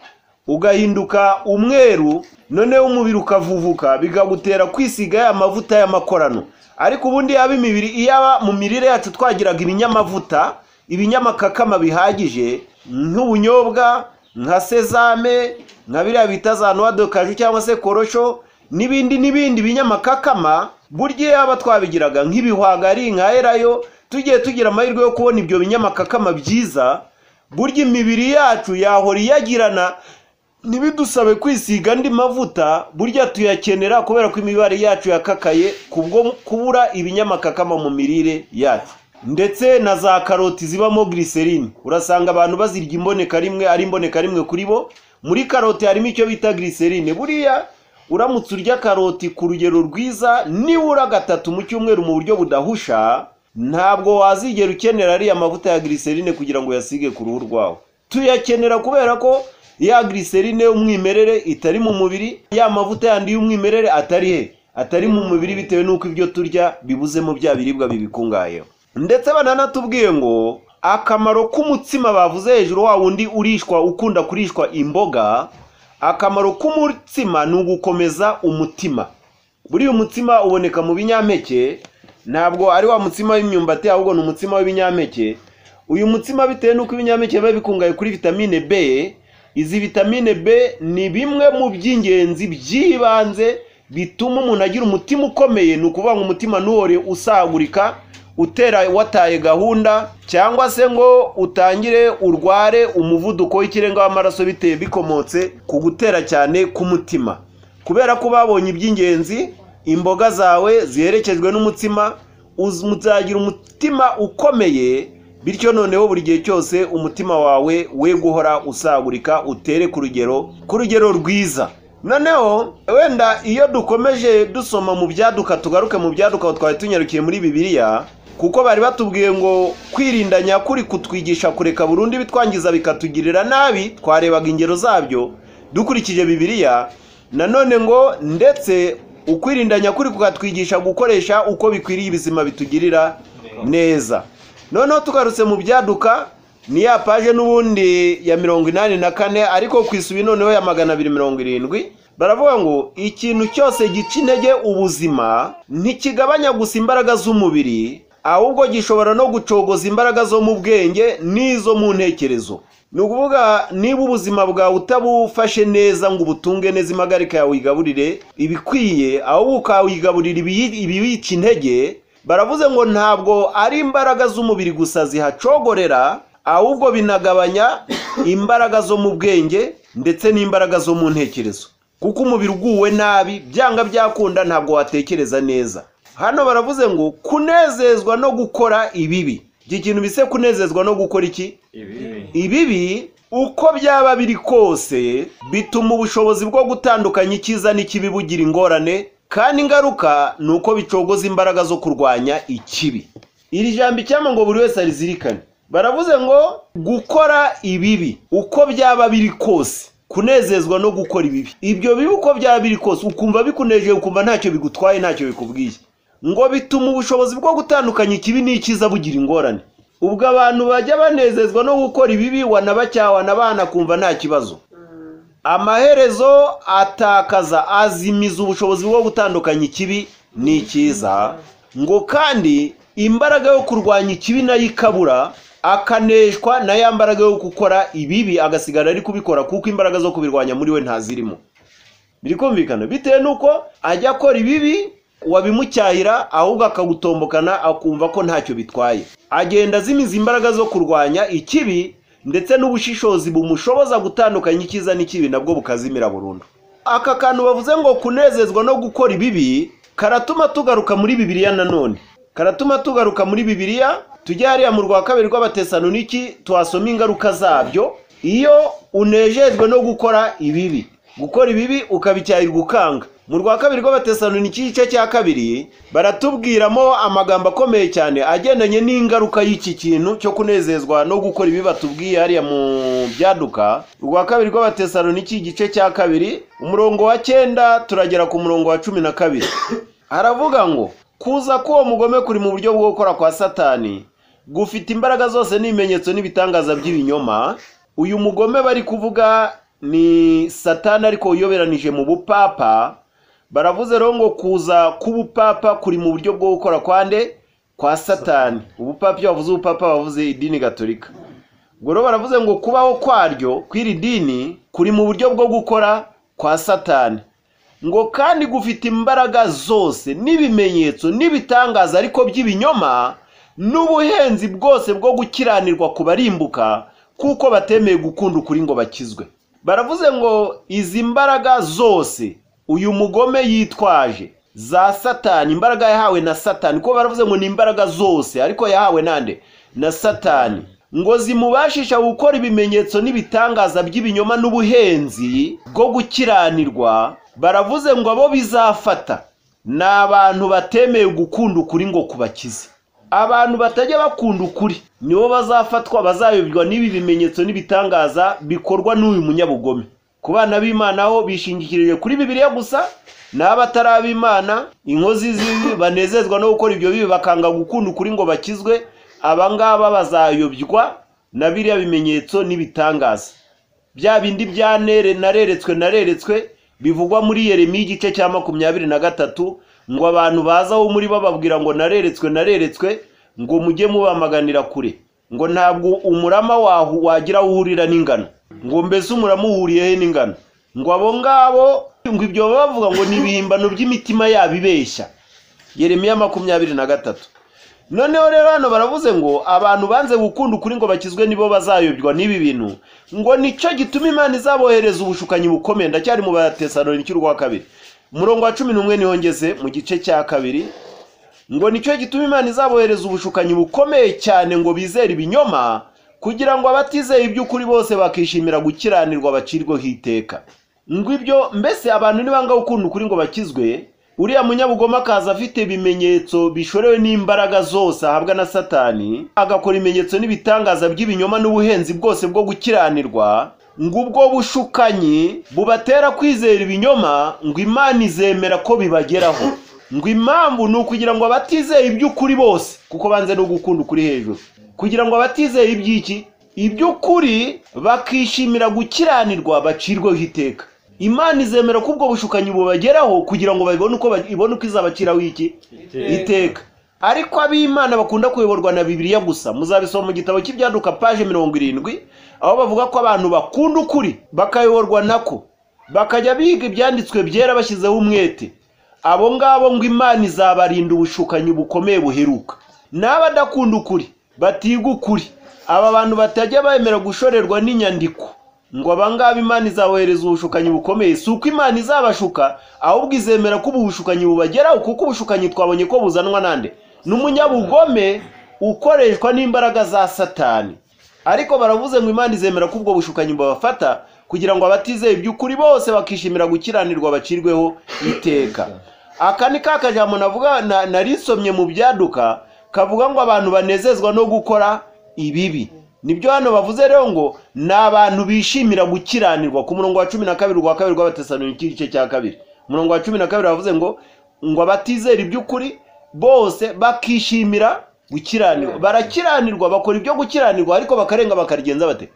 ugahinduka umweru noneho umubiri ukavuvuka bikagutera kwisiga ya mavuta y'amakorano ariko ubundi yaba imibiri iyaba mu mirire yacu twagiraga ibinyamavuta ibinyamakakama bihagije nk'ubunyobwa nka sezame nka biriya bita za noix de cajou cyangwa se korosho n'ibindi n'ibindi binyamakakama burya yaba twabigiraga nk'ibihwagari nka erayo tugiye tugira amahirwe yo kubona ibyo binyamakakama byiza burya imibiri yacu yahora iyagirana ntibidusabe kwisiga andi mavuta burya tuyakenera kubera ko imibare yacu yakakaye kubwo kubura ibinyamakakama mu mirire yacu ndetse na za karoti zibamo glycerine urasanga abantu bazirya imboneka rimwe ari imboneka rimwe kuri bo muri karoti harimo icyo bita glycerine buriya uramutse urya karoti ku rugero rwiza nibura gatatu mu cyumweru mu buryo budahusha ntabwo wazigera ukenera ariya mavuta ya glycerine kugira ngo uyasige ku ruhu rwawe tuyakenera kubera ko ya glycerine y'umwimerere itari mu mubiri ya mavuta yandi y'umwimerere atari he atari mu mubiri bitewe n'uko ibyo turya bibuzemo bya biribwa bibikungayeho ndetse bananatubwiye ngo akamaro k'umutsima bavuze hejuru wa wundi urishwa ukunda kurishwa imboga akamaro k'umutsima ni ugukomeza umutima buriya umutsima uboneka mu binyampeke ntabwo ari wa mutsima w'imyumbati ahubwo ni umutsima w'ibinyampeke uyu mutsima bitewe n'uko ibinyampeke biba bikungahaye kuri vitamine b izi vitamine b ni bimwe mu by'ingenzi by'ibanze bituma umuntu agira umutima ukomeye ni ukuvuga ngo umutima ntuhore usagurika utera wataye gahunda cyangwa se ngo utangire urware umuvuduko w'ikirenga w'amaraso biteye bikomotse ku gutera cyane k'umutima kubera ko babonye iby'ingenzi imboga zawe ziherekejwe n'umutsima uz- uzagira umutima ukomeye bityo noneho buri gihe cyose umutima wawe we guhora usagurika utere ku rugero ku rugero rwiza noneho wenda iyo dukomeje dusoma mu byaduka tugaruke mu byaduka aho twari tunyarukiye muri bibiliya kuko bari batubwiye ngo kwirinda nyakuri kutwigisha kureka burundu ibitwangiza bikatugirira nabi twarebaga ingero zabyo dukurikije bibiliya nanone ngo ndetse ukwirinda nyakuri kukatwigisha gukoresha uko bikwiriye ibizima bitugirira neza noneho tugarutse mu byaduka ni ya paje n'ubundi ya mirongo inani na kane ariko ku isubi noneho ya magana abiri mirongo irindwi baravuga ngo ikintu cyose gica intege ubuzima ntikigabanya gusa imbaraga z'umubiri ahubwo gishobora no gucogoza imbaraga zo mu bwenge n'izo mu ntekerezo ni ukuvuga niba ubuzima bwawe utabufashe neza ngo ubutunge neza impagarika yawe uyigaburire ibikwiye ahubwo ukawigaburira ibiyi- ibiyica intege baravuze ngo ntabwo ari imbaraga z'umubiri gusa zihacogorera ahubwo binagabanya imbaraga zo mu bwenge ndetse n'imbaraga zo mu ntekerezo kuko umubiri uguwe nabi byanga byakunda ntabwo watekereza neza hano baravuze ngo kunezezwa no gukora ibibi iki kintu bise kunezezwa no gukora iki ibibi ibibi uko byaba biri kose bituma ubushobozi bwo gutandukanya icyiza n'ikibi bugira ingorane kandi ingaruka ni uko bicogoza imbaraga zo kurwanya ikibi iri jambo icyampa ngo buri wese arizirikane baravuze ngo gukora ibibi uko byaba biri kose kunezezwa no gukora ibibi ibyo bibi uko byaba biri kose ukumva bikunejeje ukumva ntacyo bigutwaye ntacyo bikubwiye ngo bituma ubushobozi bwo gutandukanya ikibi n'icyiza bugira ingorane ubwo abantu bajya banezezwa no gukora ibibi wanabacyawana abana kumva nta kibazo amaherezo atakaza azimiza ubushobozi bwo gutandukanya ikibi n'icyiza ngo kandi imbaraga yo kurwanya ikibi nayo ikabura akaneshwa na ya mbaraga yo gukora ibibi agasigara ari kubikora kuko imbaraga zo kubirwanya muri we ntazirimo biri kumvikana bitewe n'uko ajya akora ibibi wabimucyahira ahubwo akagutombokana akumva ko ntacyo bitwaye agenda azimiza imbaraga zo kurwanya ikibi ndetse n'ubushishozi bumushoboza gutandukanya icyiza n'ikibi nabwo bukazimira burundu aka kantu bavuze ngo kunezezwa no gukora ibibi karatuma tugaruka muri bibiliya nanone karatuma tugaruka muri bibiliya tujya hariya mu rwa kabiri rw'abatesanoniki tuhasoma ingaruka zabyo iyo unejejwe no gukora ibibi gukora ibibi ukabicyahirwa ukanga mu rwa kabiri rw'abatesanoniki igice cya kabiri baratubwiramo amagambo akomeye cyane agendanye n'ingaruka y'iki kintu cyo kunezezwa no gukora ibibi batubwiye hariya mu byaduka urwa kabiri rw'abatesanoniki igice cya kabiri umurongo wa cyenda turagera ku murongo wa cumi na kabiri haravuga ngo kuza k'uwo mugome kuri mu buryo bwo gukora kwa satani gufite imbaraga zose n'ibimenyetso n'ibitangaza by'ibinyoma uyu mugome bari kuvuga ni satani ariko uyoberanije mu bupapa baravuze rero ngo kuza k'ubupapa kuri mu buryo bwo gukora kwande kwa satani ubupapa iyo bavuze ubupapa bavuze idini gatolika ubwo rero baravuze ngo kubaho kwaryo kw'iri dini kuri mu buryo bwo gukora kwa satani ngo kandi gufite imbaraga zose n'ibimenyetso n'ibitangaza ariko by'ibinyoma n'ubuhenzi bwose bwo gukiranirwa ku barimbuka kuko batemeye gukunda ukuri ngo bakizwe baravuze ngo izi mbaraga zose uyu mugome yitwaje za satani imbaraga yahawe na satani kuko baravuze ngo ni imbaraga zose ariko yahawe nande na satani ngo zimubashisha gukora ibimenyetso n'ibitangaza by'ibinyoma n'ubuhenzi bwo gukiranirwa baravuze ngo abo bizafata ni abantu batemeye gukunda ukuri ngo kubakize abantu batajya bakunda ukuri nibo bazafatwa bazayoberwa n'ibi bimenyetso n'ibitangaza bikorwa n'uyu munyabugome ku bana b'imana ho bishingikirije kuri bibiliya gusa n'abatari ab'imana inkozi z'ibi banezezwa no gukora ibyo bibi bakanga gukunda ukuri ngo bakizwe aba ngaba bazayobywa na biriya bimenyetso n'ibitangaza bya bindi bya nere nareretswe nareretswe bivugwa muri yeremiya igice cya makumyabiri na gatatu ngo abantu bazaho muri bo bababwira ngo nareretswe nareretswe ngo mujye mubamaganira kure ngo ntabwo umurama waho wagira aho uhurira n'ingano ngo mbese umurama uhuriye he n'ingano ngo abo ngabo ngo ibyo baba bavuga ngo ni ibihimbano by'imitima yabo ibeshya yeremiya makumyabiri na gatatu noneho rero hano baravuze ngo abantu banze gukunda ukuri ngo bakizwe nibo bazayobywa n'ibi bintu ngo nicyo gituma imana izabohereza ubushukanyi bukomeye ndacyari mu batesanoniki urwa kabiri umurongo wa cumi n'umwe niho ngeze mu gice cya kabiri ngo nicyo gituma imana izabohereza ubushukanyi bukomeye cyane ngo bizere ibinyoma kugira ngo abatizeye iby'ukuri bose bakishimira gukiranirwa bacirweho iteka ngo ibyo mbese abantu nibanga gukunda ukuri ngo bakizwe uriya munyabugome akaza afite ibimenyetso bishorewe n'imbaraga zose ahabwa na satani agakora ibimenyetso n'ibitangaza by'ibinyoma n'ubuhenzi bwose bwo gukiranirwa ngo ubwo bushukanyi bubatera kwizera ibinyoma ngo imana izemera ko bibageraho ngo impamvu ni ukugira ngo abatizeye iby'ukuri bose kuko banze no gukunda ukuri hejuru kugira ngo abatizeye iby'iki iby'ukuri bakishimira gukiranirwa bacirweho iteka imana izemera ko ubwo bushukanyi bubageraho kugira ngo babone uko ba- ibone uko izabaciraho iki iteka ariko ab'imana bakunda kuyoborwa na bibiliya gusa muzabisoma mu gitabo cy'ibyaduka paje mirongo irindwi aho bavuga ko abantu bakunda ukuri bakayoborwa nako bakajya biga ibyanditswe byera bashyizeho umwete abo ngabo ngo imana izabarinda ubushukanyi bukomeye buheruka n'abadakunda ukuri batiga ukuri aba bantu batajya bemera gushorerwa n'inyandiko ngo aba ngaba imana izabohereza ubushukanyi bukomeye si uko imana izabashuka ahubwo izemera ko ubu bushukanyi bubageraho kuko ubushukanyi twabonye ko buzanwa nande n'umunyabugome ukoreshwa n'imbaraga za satani ariko baravuze ngo imana izemera ko ubwo bushukanyi bubafata kugira ngo abatizeye iby'ukuri bose bakishimira gukiranirwa bacirweho iteka aka ni ka kajambo navuga na- narisomye mu byaduka kavuga ngo abantu banezezwa no gukora ibibi nibyo hano bavuze rero ngo ni abantu bishimira gukiranirwa ku murongo wa cumi na kabiri rwa kabiri rw'abatesalonike igice cya kabiri umurongo wa cumi na kabiri bavuze ngo ngo abatizera iby'ukuri bose bakishimira gukiranirwa barakiranirwa bakora ibyo gukiranirwa ariko bakarenga bakarigenza bate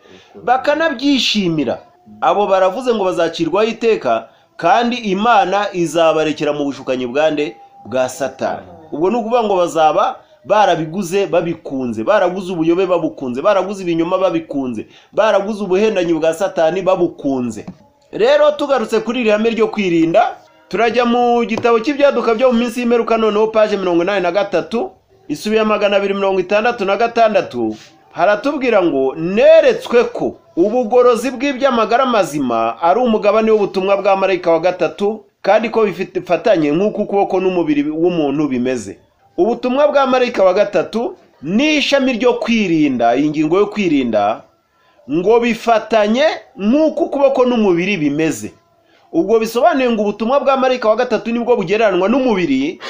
bakanabyishimira abo baravuze ngo bazacirwaho iteka kandi imana izabarekera mu bushukanyi bwande bwa satani ubwo ni ukuvuga ngo bazaba barabiguze babikunze baraguze ubuyobe babukunze baraguze ibinyoma babikunze baraguze ubuhendanyi bwa satani babukunze rero tugarutse kuri iri hame ryo kwirinda turajya mu gitabo cy'ibyaduka byo mu minsi y'imperuka noneho paje mirongo inani na gatatu isubiye magana abiri mirongo itandatu na gatandatu haratubwira ngo neretswe ko ubugorozi bw'iby'amagara mazima ari umugabane w'ubutumwa bwa marayika wa gatatu kandi ko bifatanye nk'uko ukuboko n'umubiri w'umuntu bimeze ubutumwa bwa marayika wa gatatu ni ishami ryo kwirinda iyi ngingo yo kwirinda ngo bifatanye nk'uko ukuboko n'umubiri bimeze ubwo bisobanuye ngo ubutumwa bwa marayika wa gatatu nibwo bugereranywa n'umubiri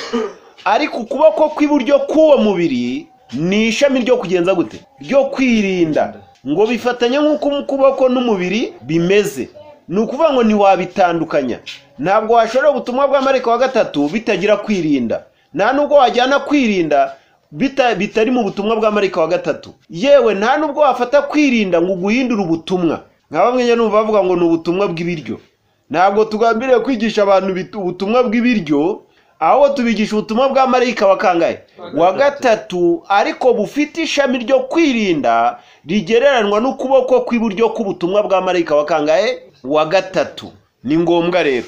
ariko ukuboko kw'iburyo k'uwo mubiri ni ishami ryo kugenza gute ryo kwirinda ngo bifatanye nk'uko ukuboko n'umubiri bimeze ni ukuvuga ngo ntiwabitandukanya ntabwo washorera ubutumwa bwa marayika wa gatatu bitagira kwirinda nta nubwo wajyana kwirinda bita- bitari mu butumwa bwa marayika wa gatatu yewe nta nubwo wafata kwirinda ngo uguhindure ubutumwa nka bamwe njya numva bavuga ngo ni ubutumwa bw'ibiryo ntabwo tugambiriye kwigisha abantu bit- ubutumwa bw'ibiryo ahubwo tubigisha ubutumwa bwa marayika wa kangahe wa gatatu ariko bufite ishami ryo kwirinda rigereranywa n'ukuboko kw'iburyo k'ubutumwa bwa marayika wa kangahe wa gatatu ni ngombwa rero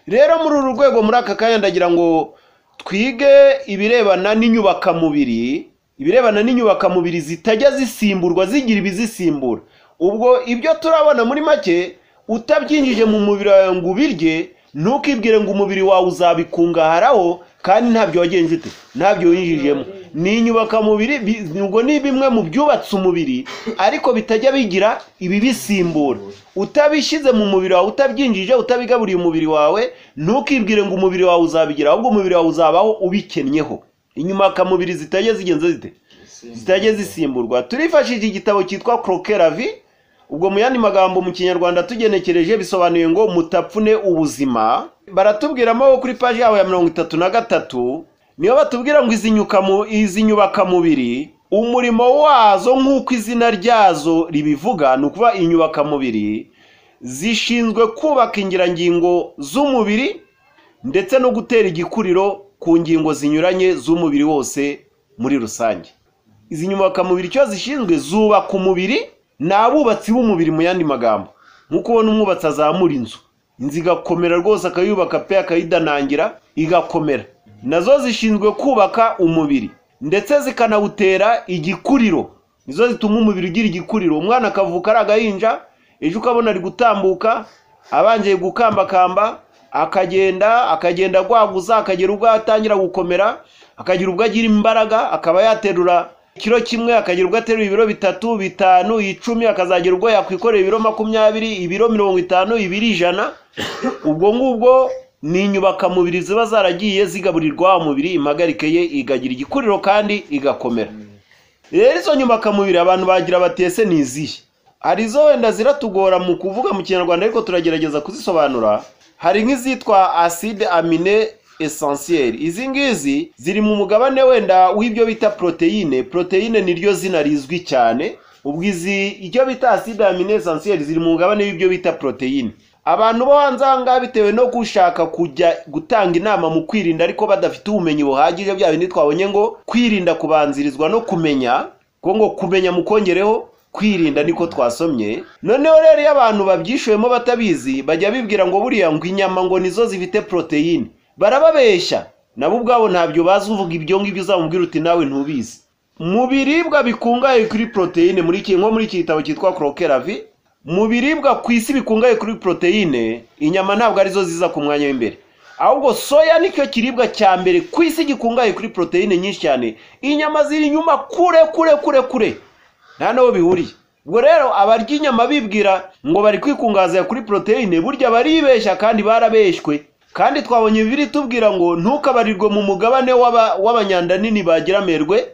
rero muri uru rwego muri aka kanya ndagira ngo twige ibirebana n'inyubakamubiri ibirebana n'inyubakamubiri zitajya zisimburwa zigira ibizisimbura ubwo ibyo turabona muri make utabyinjije mu mubiri wawe ngo ubirye ntukibwire ngo umubiri wawe uzabikungaharaho kandi ntabyo wagenje ute ntabyo winjijemo ni inyubakamubiri bi- ubwo ni bimwe mu byubatse umubiri ariko bitajya bigira ibibisimbura utabishyize mu mubiri wawe utabyinjije utabigaburiye umubiri wawe ntukibwire ngo umubiri wawe uzabigira ahubwo umubiri wawe uzabaho ubikennyeho inyubakamubiri zitajya zigenze zite zitajya zisimburwa turifashishije igitabo cyitwa krokeravi ubwo mu yandi magambo mu kinyarwanda tugenekereje bisobanuye ngo mutapfune ubuzima baratubwiramo kuri paji yabo ya mirongo itatu na gatatu niyo batubwira ngo izi nyukamu- izi nyubakamubiri umurimo wazo nk'uko izina ryazo ribivuga ni ukuvuga inyubakamubiri zishinzwe kubaka ingirangingo z'umubiri ndetse no gutera igikuriro ku ngingo zinyuranye z'umubiri wose muri rusange izi nyubakamubiri icyo zishinzwe zubaka umubiri ni abubatsi b'umubiri mu yandi magambo nk'uko ubona umwubatsi azamura inzu inzu igakomera rwose akayubaka pe akayidanangira igakomera nazo zishinzwe kubaka umubiri ndetse zikanawutera igikuriro nizo zituma umubiri ugira igikuriro umwana akavuka ari agahinja ejo ukabona ari gutambuka abangiye gukambakamba akagenda akagenda agwaguza akagera ubwo atangira gukomera akagira ubwo agira imbaraga akaba yaterura ikiro kimwe akagira ubwo aterura ibiro bitatu bitanu icumi akazagera ubwo yakwikorera ibiro makumyabiri ibiro mirongo itanu ibiri ijana ubwo ngubwo ni inyubakamubiri ziba zaragiye zigaburirwa wa mubiri impagarike ye igagira igikuriro kandi igakomera rero izo nyubakamubiri abantu bagira batese ni izihe hari izo wenda ziratugora mu kuvuga mu kinyarwanda ariko turagerageza kuzisobanura hari nk'izitwa acide amine essentielle izi ngizi ziri mu mugabane wenda w'ibyo bita poroteyine poroteyine niryo zina rizwi cyane ubwo izi icyo bita acide amine essentielle ziri mu mugabane w'ibyo bita poroteyine abantu b'ahanzanga bitewe no gushaka kujya gutanga inama mu kwirinda ariko badafite ubumenyi buhagije bya bindi twabonye ngo kwirinda kubanzirizwa no kumenya ngo ngo kumenya mukongereho kwirinda niko twasomye noneho rero iyo abantu babyishyuyemo batabizi bajya bibwira ngo buriya ngo inyama ngo nizo zifite poroteyine barababeshya nabo ubwabo ntabyo bazi uvuga ibyo ngibyo uzamubwira uti nawe ntubizi mu biribwa bikungahaye kuri poroteyine muri iki nko muri iki gitabo cyitwa korokeravi mu biribwa ku isi bikungahaye kuri poroteyine inyama ntabwo arizo ziza ku mwanya w'imbere ahubwo soya nicyo kiribwa cya mbere ku isi gikungahaye kuri poroteyine nyinshi cyane inyama ziri inyuma kure kure kure kure nta n'aho bihuriye ubwo rero abarya inyama bibwira ngo bari kwikungahaza kuri poroteyine burya baribeshya kandi barabeshywe kandi twabonye bibiri tubwira ngo ntukabarirwe mu mugabane w'aba- w'abanyandanini bagira amerwe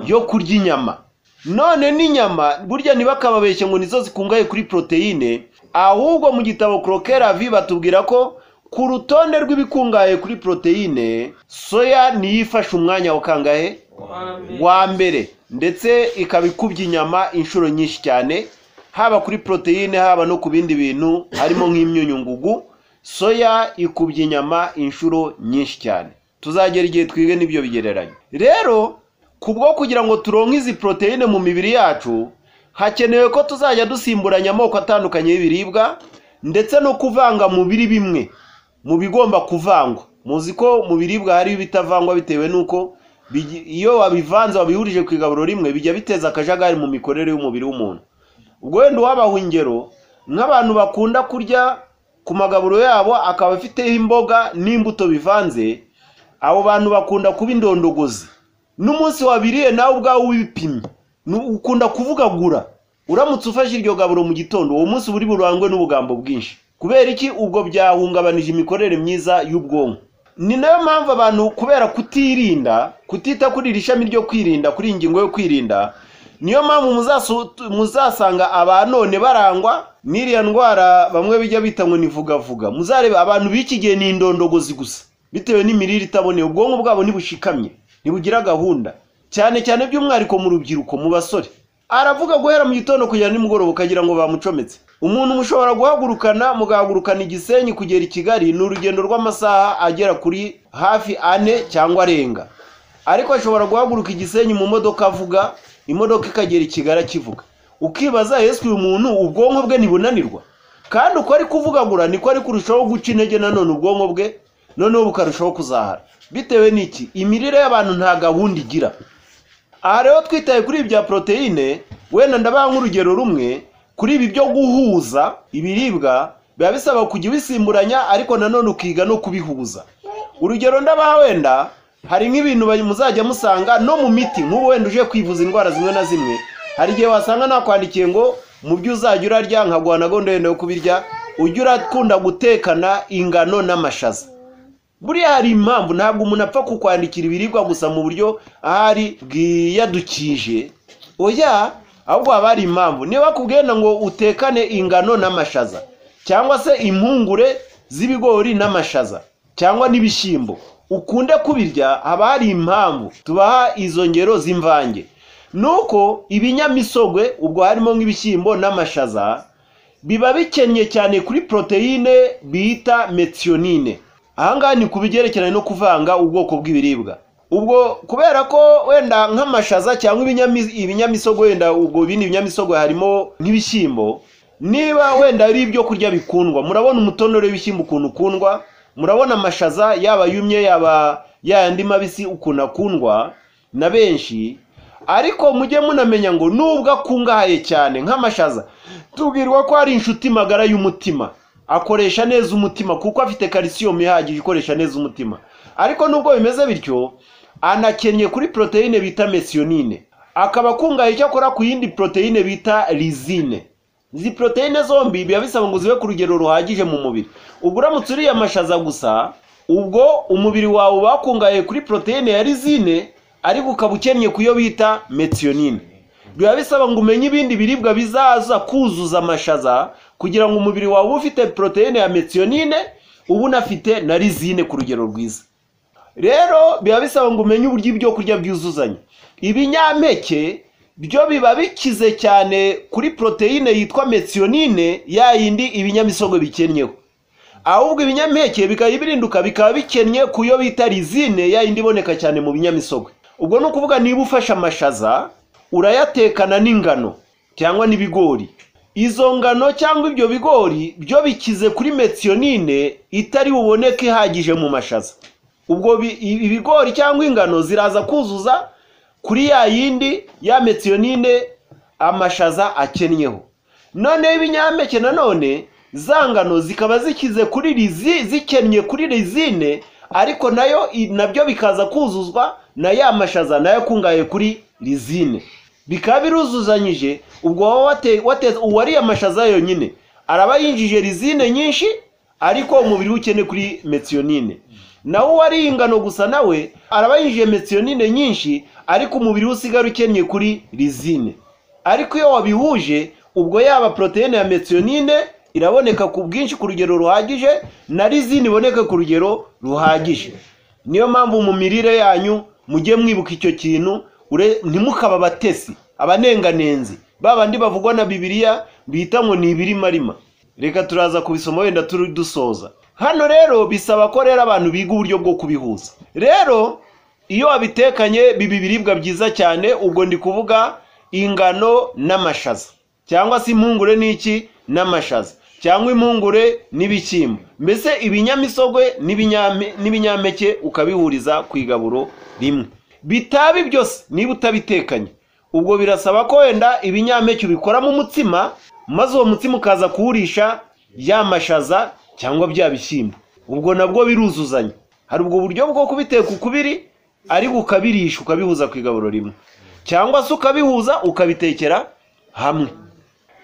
yo kurya inyama none n'inyama burya ntibakababeshye ngo nizo zikungahaye kuri poroteyine ahubwo mu gitabo korokera vi batubwira ko ku rutonde rw'ibikungahaye kuri poroteyine soya niyo ifashe umwanya wa kangahe wa mbere ndetse ikaba ikubye inyama inshuro nyinshi cyane haba kuri poroteyine haba no ku bindi bintu harimo nk'imyunyungugu soya ikubye inyama inshuro nyinshi cyane tuzagera igihe twige n'ibyo bigereranye rero kubwo kugira ngo turonke izi poroteyine mu mibiri yacu hakenewe ko tuzajya dusimburanya amoko atandukanye y'ibiribwa ndetse no kuvanga mu biri bimwe mu bigomba kuvangwa muzi ko mu biribwa hari ibitavangwa bitewe n'uko bigi- iyo wabivanze wabihurije ku igaburo rimwe bijya biteza akajagari mu mikorere y'umubiri w'umuntu ubwo wenda uwabaha ingero nk'abantu bakunda kurya ku magaburo yabo akaba afiteho imboga n'imbuto bivanze abo bantu bakunda kuba indondogozi n'umunsi wabiriye nawe ubwawe ubipimye Nu- ukunda kuvugagura uramutse ufashe iryo gaburo mu gitondo uwo munsi uba uri burangwe n'ubugambo bwinshi kubera iki ubwo byahungabanije imikorere myiza y'ubwonko ni nayo mpamvu abantu kubera kutirinda kutita kuri iri shami ryo kwirinda kuri iyi ngingo yo kwirinda niyo mpamvu muzasu- muzasanga abanone barangwa n'iriya ndwara bamwe bijya bita ngo ni vugavuga muzareba abantu b'iki gihe ni indondogozi gusa bitewe n'imirire itaboneye ubwonko bwabo ntibushikamye ntibugira gahunda cyane cyane by'umwihariko mu rubyiruko mu basore aravuga guhera mu gitondo kugera nimugoroba ukagira ngo bamucometse umuntu mushobora guhagurukana mugahagurukana igisenyi kugera i kigali ni urugendo rw'amasaha agera kuri hafi ane cyangwa arenga ariko ashobora guhaguruka igisenyi mu modoka avuga imodoka ikagera i kigali akivuga ukibaza ese uyu muntu ubwonko bwe ntibunanirwa kandi uko ari kuvugagura niko ari kurushaho guca intege nanone ubwonko bwe noneho bukarushaho kuzahara bitewe n'iki imirire y'abantu nta gahunda igira aha rero twitaye kuri ibi bya poroteyine wenda ndabaha nk'urugero rumwe kuri ibi byo guhuza ibiribwa biba bisaba kujya ubisimburanya ariko nanone ukiga no kubihuza urugero ndabaha wenda hari nk'ibintu ba- muzajya musanga no mu miti nk'ubu wenda uje kwivuza indwara zimwe na zimwe hari igihe wasanga nakwandikiye ngo mu byo uzajya urarya nkaguha na gahunda yenda yo kubirya ujye urakunda gutekana ingano n'amashaza buriya hari impamvu ntabwo umuntu apfa kukwandikira ibiribwa gusa mu buryo ahari bwiyadukije oya ahubwo haba hari impamvu niba bakubwenda ngo utekane ingano n'amashaza cyangwa se impungure z'ibigori n'amashaza cyangwa n'ibishyimbo ukunde kubirya haba hari impamvu tubaha izo ngero z'imvange nuko ibinyamisogwe ubwo harimo nk'ibishyimbo n'amashaza biba bikennye cyane kuri poroteyine bita methionine ahangaha ni ku bigerekeranye no kuvanga ubwoko bw'ibiribwa ubwo kubera ko wenda nk'amashaza cyangwa ibinyami- ibinyamisogwe wenda ubwo bindi binyamisogwe harimo nk'ibishyimbo niba wenda ari ibyo kurya bikundwa murabona umutonore w'ibishyimbo ukuntu ukundwa murabona amashaza yaba yumye yaba yayandi mabisi ukuntu akundwa na benshi ariko mujye munamenya ngo nubwo akungahaye cyane nk'amashaza tubwirwa ko ari inshuti magara y'umutima akoresha neza umutima kuko afite kalisiyumu ihagije ikoresha neza umutima ariko nubwo bimeze bityo anakennye kuri poroteyine bita mesiyonine akaba akungahaye icyakora ku yindi poroteyine bita rizine izi poroteyine zombi biba bisaba ngo zibe ku rugero ruhagije mu mubiri ubwo uramutse uriye amashaza gusa ubwo umubiri wawe uba wakungahaye kuri poroteyine ya rizine ariko ukaba ukennye ku yo bita metiyonine biba bisaba ngo umenye ibindi biribwa bizaza kuzuza amashaza kugira ngo umubiri wawe ube ufite poroteyine ya metiyonine uba unafite na rizine ku rugero rwiza rero biba bisaba ngo umenye uburyo ibyo kurya byuzuzanya ibinyampeke byo biba bikize cyane kuri poroteyine yitwa metsiyonine ya yindi ibinyamisogwe bikennyeho ahubwo ibinyampeke bikaba ibirinduka bikaba bikennye ku yo bita rizine ya yindi iboneka cyane mu binyamisogwe ubwo ni ukuvuga niba ufashe amashaza urayatekana n'ingano cyangwa n'ibigori izo ngano cyangwa ibyo bigori byo bikize kuri metsiyonine itari buboneke ihagije mu mashaza ubwo bi- i- ibigori cyangwa ingano ziraza kuzuza kuri ya yindi ya metsiyonine amashaza akennyeho noneho ibinyampeke nanone za ngano zikaba zikize kuri rizi zikennye kuri rizine ariko nayo i- nabyo bikaza kuzuzwa na ya mashaza nayo akungahaye kuri rizine bikaba biruzuzanyije ubwo wowe wate- wate- uwariye amashaza yonyine araba yinjije rizine nyinshi ariko umubiri we ukene kuri metsiyonine nawe uwariye ingano gusa nawe araba yinjije metsiyonine nyinshi ariko umubiri we usigara ukennye kuri rizine ariko iyo wabihuje ubwo yaba poroteyine ya metsiyonine iraboneka ku bwinshi ku rugero ruhagije na rizine iboneka ku rugero ruhagije niyo mpamvu mu mirire yanyu mujye mwibuka icyo kintu ure- ntimukabe abatesi abanenganenzi ba bandi bavugwa na bibiliya bita ngo ni ibirimarima reka turaza kubisoma wenda turi dusoza hano rero bisaba ko rero abantu biga uburyo bwo kubihuza rero iyo wabitekanye biba ibiribwa byiza cyane ubwo ndi kuvuga ingano n'amashaza cyangwa se impungure n'iki n'amashaza cyangwa impungure n'ibishyimbo mbese ibinyamisogwe n'ibinyame- n'ibinyampeke ukabihuriza ku igaburo rimwe bitaba byose niba utabitekanye ubwo birasaba ko wenda ibinyampeke ubikoramo umutsima maze uwo mutsima ukaza kuwurisha ya mashaza cyangwa bya bishyimbo ubwo nabwo biruzuzanya hari ubwo buryo bwo kubiteka uko biri ariko ukabirisha ukabihuza ku igaburo rimwe cyangwa se ukabihuza ukabitekera hamwe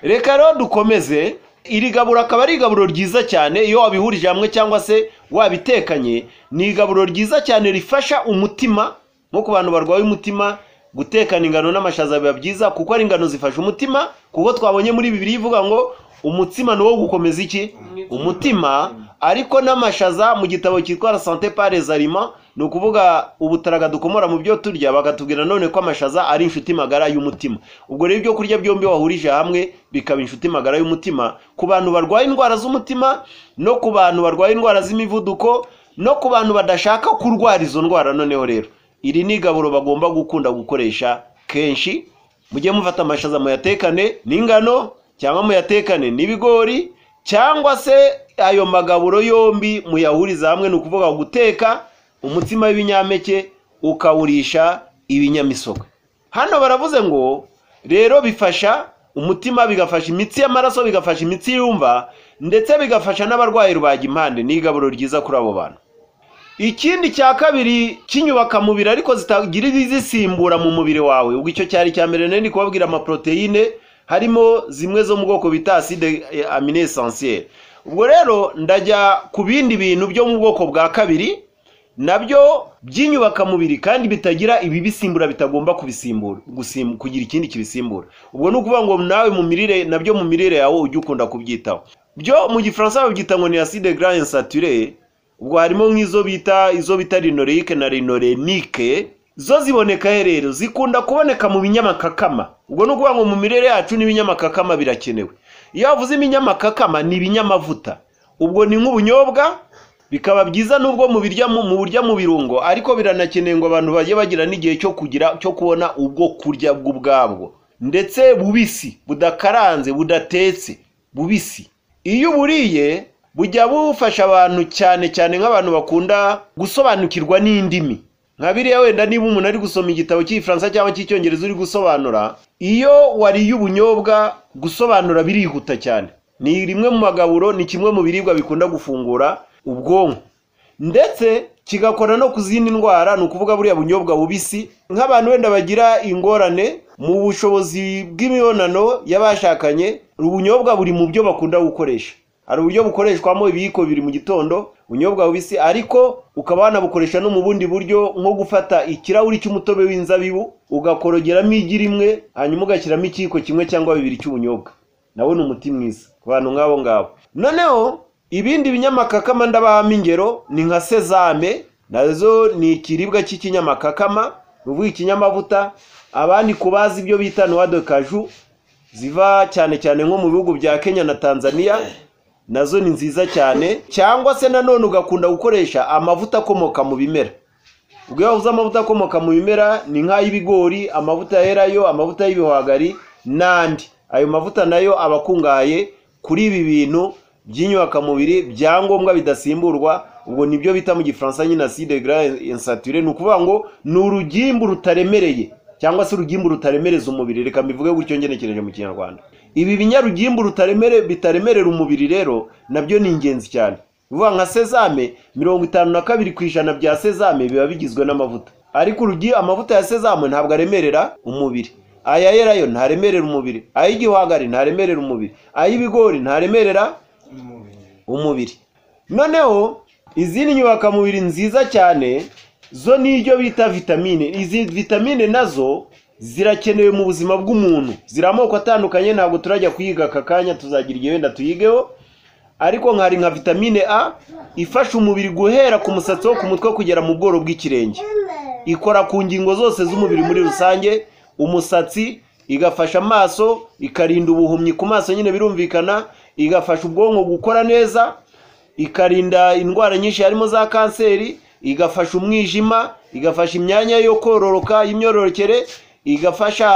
reka rero dukomeze iri gaburo akaba ari igaburo ryiza cyane iyo wabihurije hamwe cyangwa se wabitekanye ni igaburo ryiza cyane rifasha umutima nko ku bantu barwaye umutima gutekana ingano n'amashaza biba byiza kuko ari ingano zifasha umutima kuko twabonye muri bibiri ivuga ngo umutsima ni uwo gukomeza iki umutima ariko n'amashaza mu gitabo cyitwa la sante pares aliment ni ukuvuga ubutaraga dukomora mu byo turya bakatubwira none ko amashaza ari inshuti magara y'umutima ubwo rero ibyo kurya byombi wahurije hamwe bikaba inshuti magara y'umutima ku bantu barwaye indwara z'umutima no ku bantu barwaye indwara z'imivuduko no ku bantu badashaka kurwara izo ndwara noneho rero iri ni igaburo bagomba gukunda gukoresha kenshi mujye mufata amashaza muyatekane n'ingano cyangwa muyatekane n'ibigori cyangwa se ayo magaburo yombi muyahuriza hamwe ni ukuvuga guteka umutsima w'ibinyampeke ukawurisha ibinyamisogwe hano baravuze ngo rero bifasha umutima bigafasha imitsi y'amaraso bigafasha imitsi yumva ndetse bigafasha n'abarwayi rubagimpande ni igaburo ryiza kuri abo bantu ikindi cya kabiri cy'inyubaka mubiri ariko zitagira izisimbura mu mubiri wawe ubwo icyo cyari icya mbere nari ndi kubabwira amaporoteyine harimo zimwe zo mu bwoko bita acide amine essentielle ubwo rero ndajya ku bindi bintu byo mu bwoko bwa kabiri nabyo by'inyubaka mubiri kandi bitagira ibibisimbura bitagomba kubisimbura gusim- kugira ikindi kibisimbura ubwo ni ukuvuga ngo nawe mu mirire nabyo mu mirire yawe ujye ukunda kubyitaho byo mu gifaransa babyita ngo ni acide gras insaturé ubwo harimo nk'izo bita izo bita rinorike na rinorenike zo ziboneka he rero zikunda kuboneka mu binyamakakama ubwo ni ukuvuga ngo mu mirire yacu n'ibinyamakakama birakenewe iyo wavuze ibinyamakakama ni ibinyamavuta ubwo ni nk'ubunyobwa bikaba byiza nubwo mu birya mu mu burya mu birungo ariko biranakenewe ngo abantu bajye bagira n'igihe cyo kugira cyo kubona ubwo kurya bw'ubwabwo ndetse bubisi budakaranze budatetse bubisi iyo uburiye bujya bufasha abantu cyane cyane nk'abantu bakunda gusobanukirwa n'indimi nka biriya wenda niba umuntu ari gusoma igitabo cy'igifaransa cyangwa cy'icyongereza uri gusobanura iyo wariye ubunyobwa gusobanura birihuta cyane ni rimwe mu magaburo ni kimwe mu biribwa bikunda gufungura ubwonko ndetse kigakora no ku zindi ndwara ni ukuvuga buriya bunyobwa bubisi nk'abantu wenda bagira ingorane mu bushobozi bw'imibonano y'abashakanye ubunyobwa buri mu byo bakunda gukoresha hari uburyo bukoreshwamo ibiyiko bibiri mu gitondo ubunyobwa bubisi ariko ukaba wanabukoresha no mu bundi buryo nko gufata ikirahuri cy'umutobe w'inzabibu ugakorogeramo igi rimwe hanyuma ugashyiramo ikiyiko kimwe cyangwa bibiri cy'ubunyobwa nabona umuti mwiza ku bantu nk'abo ngabo noneho ibindi binyamakakama ndabahamo ingero ni nka sezame nazo ni ikiribwa cy'ikinyamakakama ni uvuga ikinyamavuta abandi ku bazi ibyo bita nuwa de kaju ziva cyane cyane nko mu bihugu bya kenya na tanzania nazo ni nziza cyane cyangwa se nanone ugakunda gukoresha amavuta akomoka mu bimera ubwo iyo wabuze amavuta akomoka mu bimera ni nk'ay'ibigori amavuta yerayo amavuta y'ibihwagari n'andi ayo mavuta nayo aba akungahaye kuri ibi bintu by'inyubakamubiri byangombwa bidasimburwa ubwo nibyo bita mu gifaransa nyine acide gras insaturé ni ukuvuga ngo ni urugimbu rutaremereye cyangwa se urugimbu rutaremereza umubiri reka mbivuge gutyo ngenekereje mu kinyarwanda ibi binyarugimbu rutaremere bitaremerera umubiri rero nabyo ni ingenzi cyane bivuga nka sezame mirongo itanu na kabiri ku ijana bya sezame biba bigizwe n'amavuta ariko urugi amavuta ya sezame ntabwo aremerera umubiri aya yerayo ntaremerera umubiri ay'igihwagari ntaremerera umubiri ay'ibigori ntaremerera umubiri noneho izindi nyubakamubiri nziza cyane zo n'ibyo bita vitamine izi vitamine nazo zirakenewe mu buzima bw'umuntu ziri amoko atandukanye ntabwo turajya kuyiga aka kanya tuzagira igihe wenda tuyigeho ariko nkari nka vitamine a ifasha umubiri guhera ku musatsi wo ku mutwe kugera mu bworo bw'ikirenge ikora ku ngingo zose z'umubiri muri rusange umusatsi igafasha amaso ikarinda ubuhumyi ku maso nyine birumvikana igafasha ubwonko gukora neza ikarinda indwara nyinshi harimo za kanseri igafasha umwijima igafasha imyanya yo kororoka y'imyororokere igafasha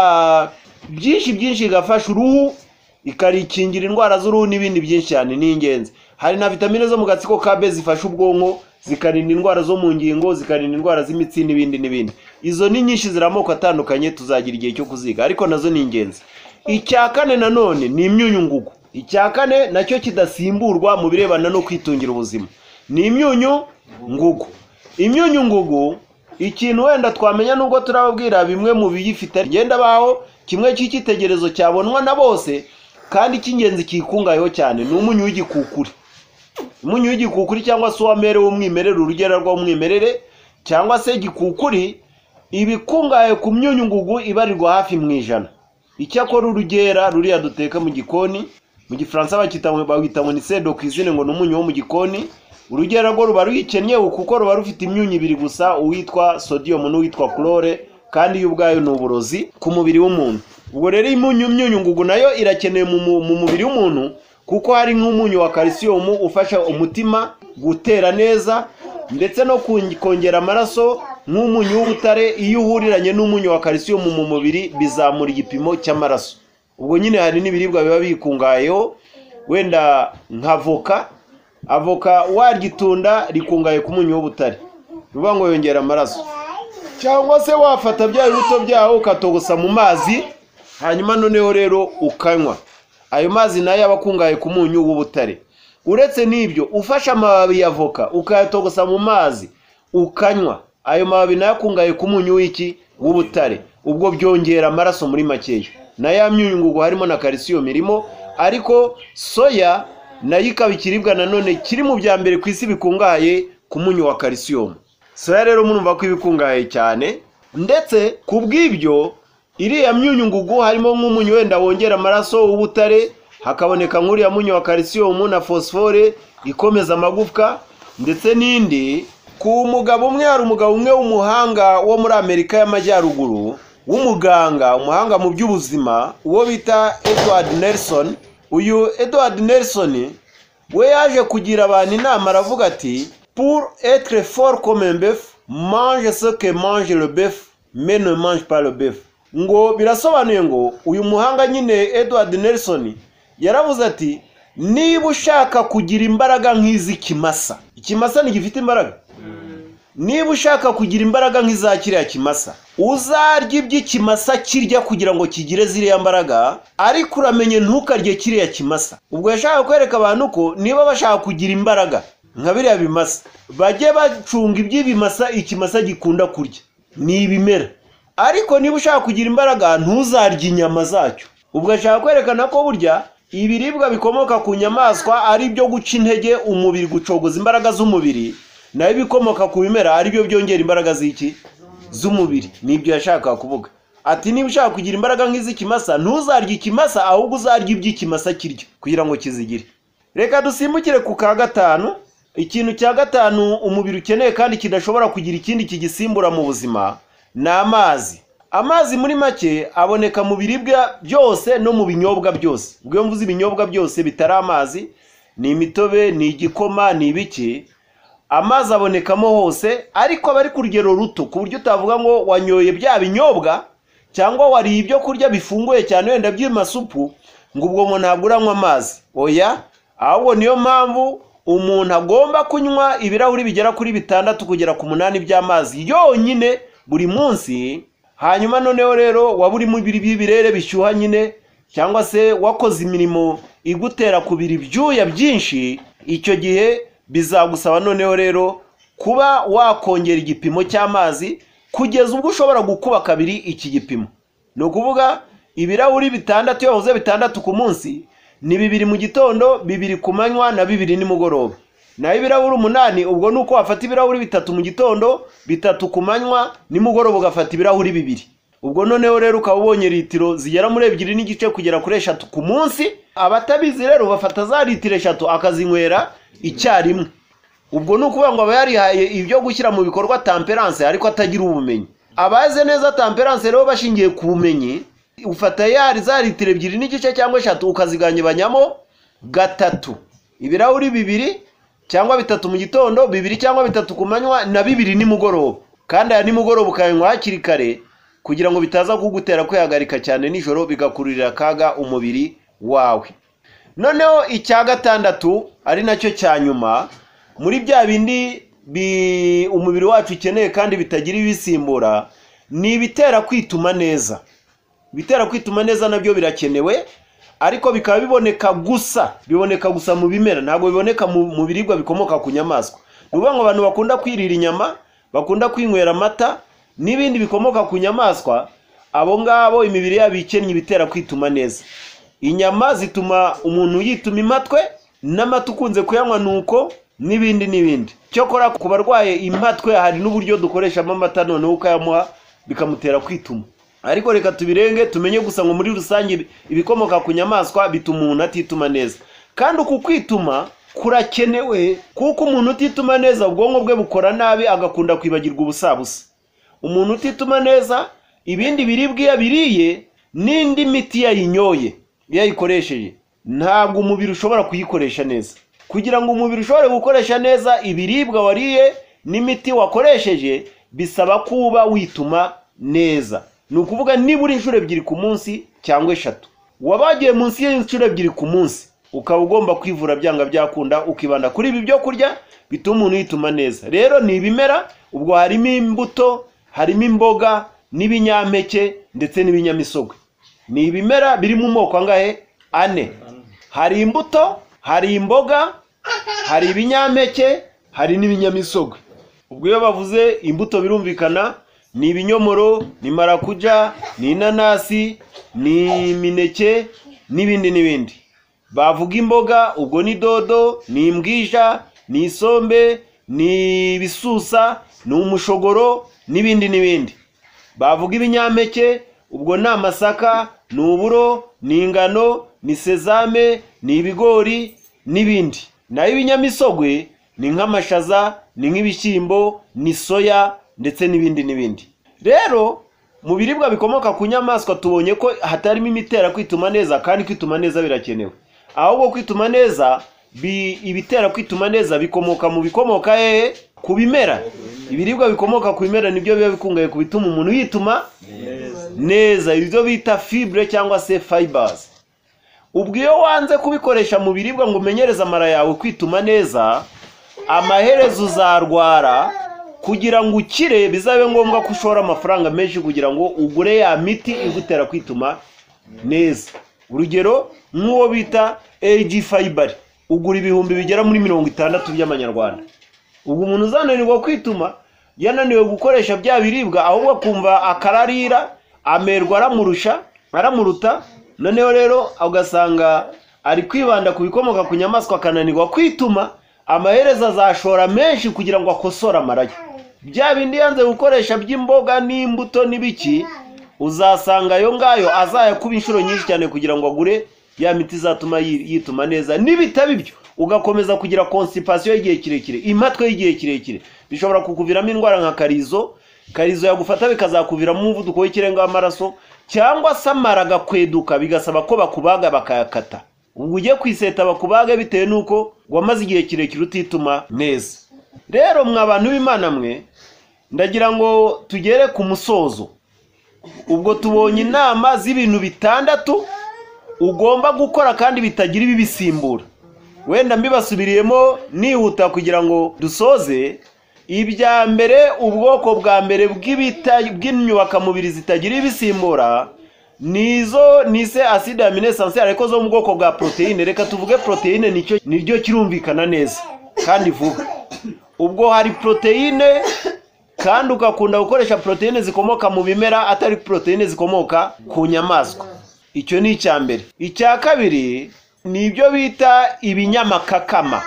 byinshi byinshi igafasha uruhu ikarikingira indwara z'uruhu n'ibindi byinshi cyane ni ingenzi hari na vitamine zo mu gatsiko ka B zifasha ubwonko zikarinda indwara zo mu ngingo zikarinda indwara z'imitsi n'ibindi n'ibindi izo ni nyinshi ziri amoko atandukanye tuzagira igihe cyo kuziga ariko nazo ni ingenzi icya kane nanone ni imyunyungugu icya kane nacyo kidasimburwa mu birebana no kwitungira ubuzima ni imyunyu ngugu imyunyu ngugu ikintu wenda twamenya nubwo turababwira bimwe mu biyifite ngenda baho kimwe cy'icyitegererezo cyabonwa na bose kandi icy'ingenzi kikungayeho cyane ni umunyu w'igikukuri umunyu w'igikukuri cyangwa se uwamere w'umwimerere urugero rw'umwimerere cyangwa se igikukuri ibikungahaye ku myunyu ngugu ibarirwa hafi mu ijana icyakora urugera ruriya duteka mu gikoni mu gifaransa bawita ngo ni sedo ku izina ngo ni umunyu wo mu gikoni urugero rwo ruba ruyikennye kuko ruba rufite imyunyu ibiri gusa uwitwa sodium n'uwitwa chlore kandi yo ubwayo ni uburozi ku mubiri w'umuntu ubwo rero imyunyu myunyu ngugu nayo irakenewe mu mubiri w'umuntu kuko hari nk'umunyu wa calcium ufasha umutima gutera neza ndetse no kongera amaraso nk'umunyu w'ubutare iyo uhuriranye n'umunyu wa calcium mu mubiri bizamura igipimo cy'amaraso ubwo nyine hari n'ibiribwa biba bikungayeho wenda nka voka avoka warya rikungaye ku munyu w'ubutare bivuga ngo yongera amaraso cyangwa se wafata bya bibuto byaho ukatogosa mu mazi hanyuma noneho rero ukanywa ayo mazi nayo aba akungaye ku munyu w'ubutare uretse n'ibyo ufashe amababi ya voka ukayatogosa mu mazi ukanywa ayo mababi nayo akungaye ku munyu w'iki w'ubutare ubwo byongera amaraso muri makeya na ya myunyungugu harimo na calcium irimo ariko soya nayo ikaba ikiribwa nanone kiri mu bya mbere ku isi bikungahaye ku munyu wa calcium soya rero murumva ko ibikungahaye cyane ndetse ku bw'ibyo iriya myunyungugu harimo nk'umunyu wenda wongera amaraso w'ubutare hakaboneka nk'uriya munyu wa calcium na phosphore ikomeza amagufwa ndetse n'indi ku mugabo umwe hari umugabo umwe w'umuhanga wo muri amerika y'amajyaruguru w'umuganga umuhanga mu by'ubuzima uwo bita edward nelson uyu edward nelson we yaje kugira abantu inama aravuga ati pour etre fort comme un bœuf mange ce que mange le bœuf mais ne mange pas le bœuf ngo birasobanuye ngo uyu muhanga nyine edward nelson yaravuze ati niba ushaka kugira imbaraga nk'iz'ikimasa ikimasa ntigifite imbaraga niba ushaka kugira imbaraga nk'iza kiriya kimasa uzarya iby'ikimasa kirya kugira ngo kigire ziriya mbaraga ariko uramenye ntukarye kiriya kimasa ubwo yashaka kwereka abantu ko niba bashaka kugira imbaraga nka biriya bimasa bajye bacunga iby'ibimasa ikimasa gikunda kurya ni ibimera ariko niba ushaka kugira imbaraga ntuzarye inyama zacyo ubwo ashaka kwerekana ko burya ibiribwa bikomoka ku nyamaswa ari ibyo guca intege umubiri gucogoza imbaraga z'umubiri nayo ibikomoka ku bimera aribyo byongera imbaraga z'iki z'umubiri nibyo yashakaga kuvuga ati niba ushaka kugira imbaraga nk'iz'ikimasa ntuzarye ikimasa ahubwo uzarya iby'ikimasa kirya kugira ngo kizigire reka dusimbukire ku ka gatanu ikintu cya gatanu umubiri ukeneye kandi kidashobora kugira ikindi kigisimbura mu buzima ni amazi amazi muri make aboneka mu biribwa byose no mu binyobwa byose ubwo iyo mvuze ibinyobwa byose bitari amazi ni imitobe ni igikoma ni ibiki amazi abonekamo hose ariko aba ari ku rugero ruto ku buryo utavuga ngo wanyoye bya binyobwa cyangwa wariye ibyo kurya bifunguye cyane wenda by'amasupu ngo ubwo ngo ntabwo uranywa amazi oya ahubwo niyo mpamvu umuntu agomba kunywa ibirahuri bigera kuri bitandatu kugera ku munani by'amazi yonyine buri munsi hanyuma noneho rero waba urimo ibirere bishyuha nyine cyangwa se wakoze imirimo igutera kubira ibyuya byinshi icyo gihe bizagusaba noneho rero kuba wakongera igipimo cy'amazi kugeza ubwo ushobora gukuba kabiri iki gipimo ni ukuvuga ibirahuri bitandatu iyo wabuze bitandatu ku munsi ni bibiri mu gitondo bibiri ku manywa na bibiri nimugoroba naho ibirahuri umunani ubwo ni uko wafata ibirahuri bitatu mu gitondo bitatu ku manywa nimugoroba ugafata ibirahuri bibiri ubwo noneho rero ukaba ubonye litiro zigera muri ebyiri n'igice kugera kuri eshatu ku munsi abatabizi rero bafata za litiro eshatu akazinywera icyarimwe ubwo ni ukuvuga ngo aba yarihaye ibyo gushyira mu bikorwa tamperanse ariko atagira ubumenyi abaze neza tamperanse rero bashingiye ku bumenyi ufata yari za litiro ebyiri n'igice cyangwa eshatu ukazigabanyamo gatatu ibirahuri bibiri cyangwa bitatu mu gitondo bibiri cyangwa bitatu ku manywa na bibiri nimugoroba kandi aya nimugoroba ukanywa hakiri kare kugira ngo bitaza kugutera kwihagarika cyane nijoro bigakururira akaga umubiri wawe noneho icya gatandatu ari nacyo cya nyuma muri bya bindi umubiri wacu ukeneye kandi bitagira ibisimbura ni ibitera kwituma neza ibitera kwituma neza nabyo birakenewe ariko bikaba biboneka gusa biboneka gusa mu bimera ntabwo biboneka mu biribwa bikomoka ku nyamaswa ni ukuvuga ngo abantu bakunda kwirira inyama bakunda kwinywera amata n'ibindi bikomoka ku nyamaswa abo ngabo imibiri yabo ikennye ibitera kwituma neza inyama zituma umuntu yituma imatwe n'amata ukunze kuyanywa nuko n'ibindi n'ibindi cyokora ku barwaye imatwe hari n'uburyo dukoreshamo amata noneho ukayamuha bikamutera kwituma ariko reka tubirenge tumenye gusa ngo muri rusange ibikomoka ku nyamaswa bituma umuntu atituma neza kandi uku kwituma kurakenewe kuko umuntu utituma neza ubwonko bwe bukora nabi agakunda kwibagirwa ubusabusa umuntu utituma neza ibindi biribwa iyo abiriye n'indi miti yayinyoye iyo ayikoresheje ntabwo umubiri ushobora kuyikoresha neza kugira ngo umubiri ushobore gukoresha neza ibiribwa wariye n'imiti wakoresheje bisaba kuba wituma neza ni ukuvuga nibura inshuro ebyiri ku munsi cyangwa eshatu wabagiye munsi y'inshuro ebyiri ku munsi ukaba ugomba kwivura byanga byakunda ukibanda kuri ibi byo kurya bituma umuntu yituma neza rero ni ibimera ubwo harimo imbuto harimo imboga n'ibinyampeke ndetse n'ibinyamisogwe ni ibimera biri mu moko angahe ane hari imbuto hari imboga hari ibinyampeke hari n'ibinyamisogwe ubwo iyo bavuze imbuto birumvikana ni ibinyomoro ni marakuja ni inanasi ni imineke n'ibindi n'ibindi bavuga imboga ubwo ni dodo ni imbwija ni isombe ni ibisusa ni umushogoro n'ibindi n'ibindi bavuga ibinyampeke ubwo ni amasaka ni uburo ni ingano ni sezame ni ibigori n'ibindi naho ibinyamisogwe ni nk'amashaza ni nk'ibishyimbo ni soya ndetse n'ibindi n'ibindi rero mu biribwa bikomoka ku nyamaswa tubonye ko hatarimo imitera kwituma neza kandi kwituma neza birakenewe ahubwo kwituma neza ibitera kwituma neza bikomoka mu bikomoka hehe ku bimera ibiribwa bikomoka ku bimera nibyo biba bikungahaye ku bituma umuntu yituma neza ibyo bita fibure cyangwa se fayibazi ubwo iyo wanze kubikoresha mu biribwa ngo umenyereze amara yawe kwituma neza amaherezo uzarwara kugira ngo ukire bizabe ngombwa ko ushora amafaranga menshi kugira ngo ugure ya miti igutera kwituma neza urugero nk'uwo bita eji fayibari ugura ibihumbi bigera muri mirongo itandatu by'amanyarwanda ubwo umuntu uzananirwa kwituma yananiwe gukoresha bya biribwa ahubwo akumva akararira amerwa aramurusha aramuruta noneho rero ugasanga ari kwibanda ku bikomoka ku nyamaswa akananirwa kwituma amaherezo azashora menshi kugira ngo akosore amarayo bya bindi yanze gukoresha by'imboga n'imbuto n'ibiki uzasanga ayo ngayo azayakuba inshuro nyinshi cyane kugira ngo agure ya miti izatuma yituma neza nibitaba ibyo ugakomeza kugira konsipasiyo y'igihe kirekire imatwe y'igihe kirekire bishobora kukuviramo indwara nka karizo karizo yagufata bikazakuviramo umuvuduko w'ikirenga w'amaraso cyangwa se amara agakweduka bigasaba ko bakubaga bakayakata ubwo ujye kwiseta bakubage bitewe n'uko wamaze igihe kirekire utituma neza rero mwa bantu b'imana mwe ndagira ngo tugere ku musozo ubwo tubonye inama z'ibintu bitandatu ugomba gukora kandi bitagira ibibisimbura wenda mbibasubiriyemo nihuta kugira ngo dusoze ibya mbere ubwoko bwa mbere bw'imyubakamubiri zitagira ibisimbura nizo nise aside amine sansiyare ariko zo mu bwoko bwa poroteyine reka tuvuge poroteyine niryo kirumvikana neza kandi vuba ubwo hari poroteyine kandi ugakunda gukoresha poroteyine zikomoka mu bimera atari poroteyine zikomoka ku nyamaswa icyo ni icya mbere icya kabiri ni ibyo bita ibinyamakakama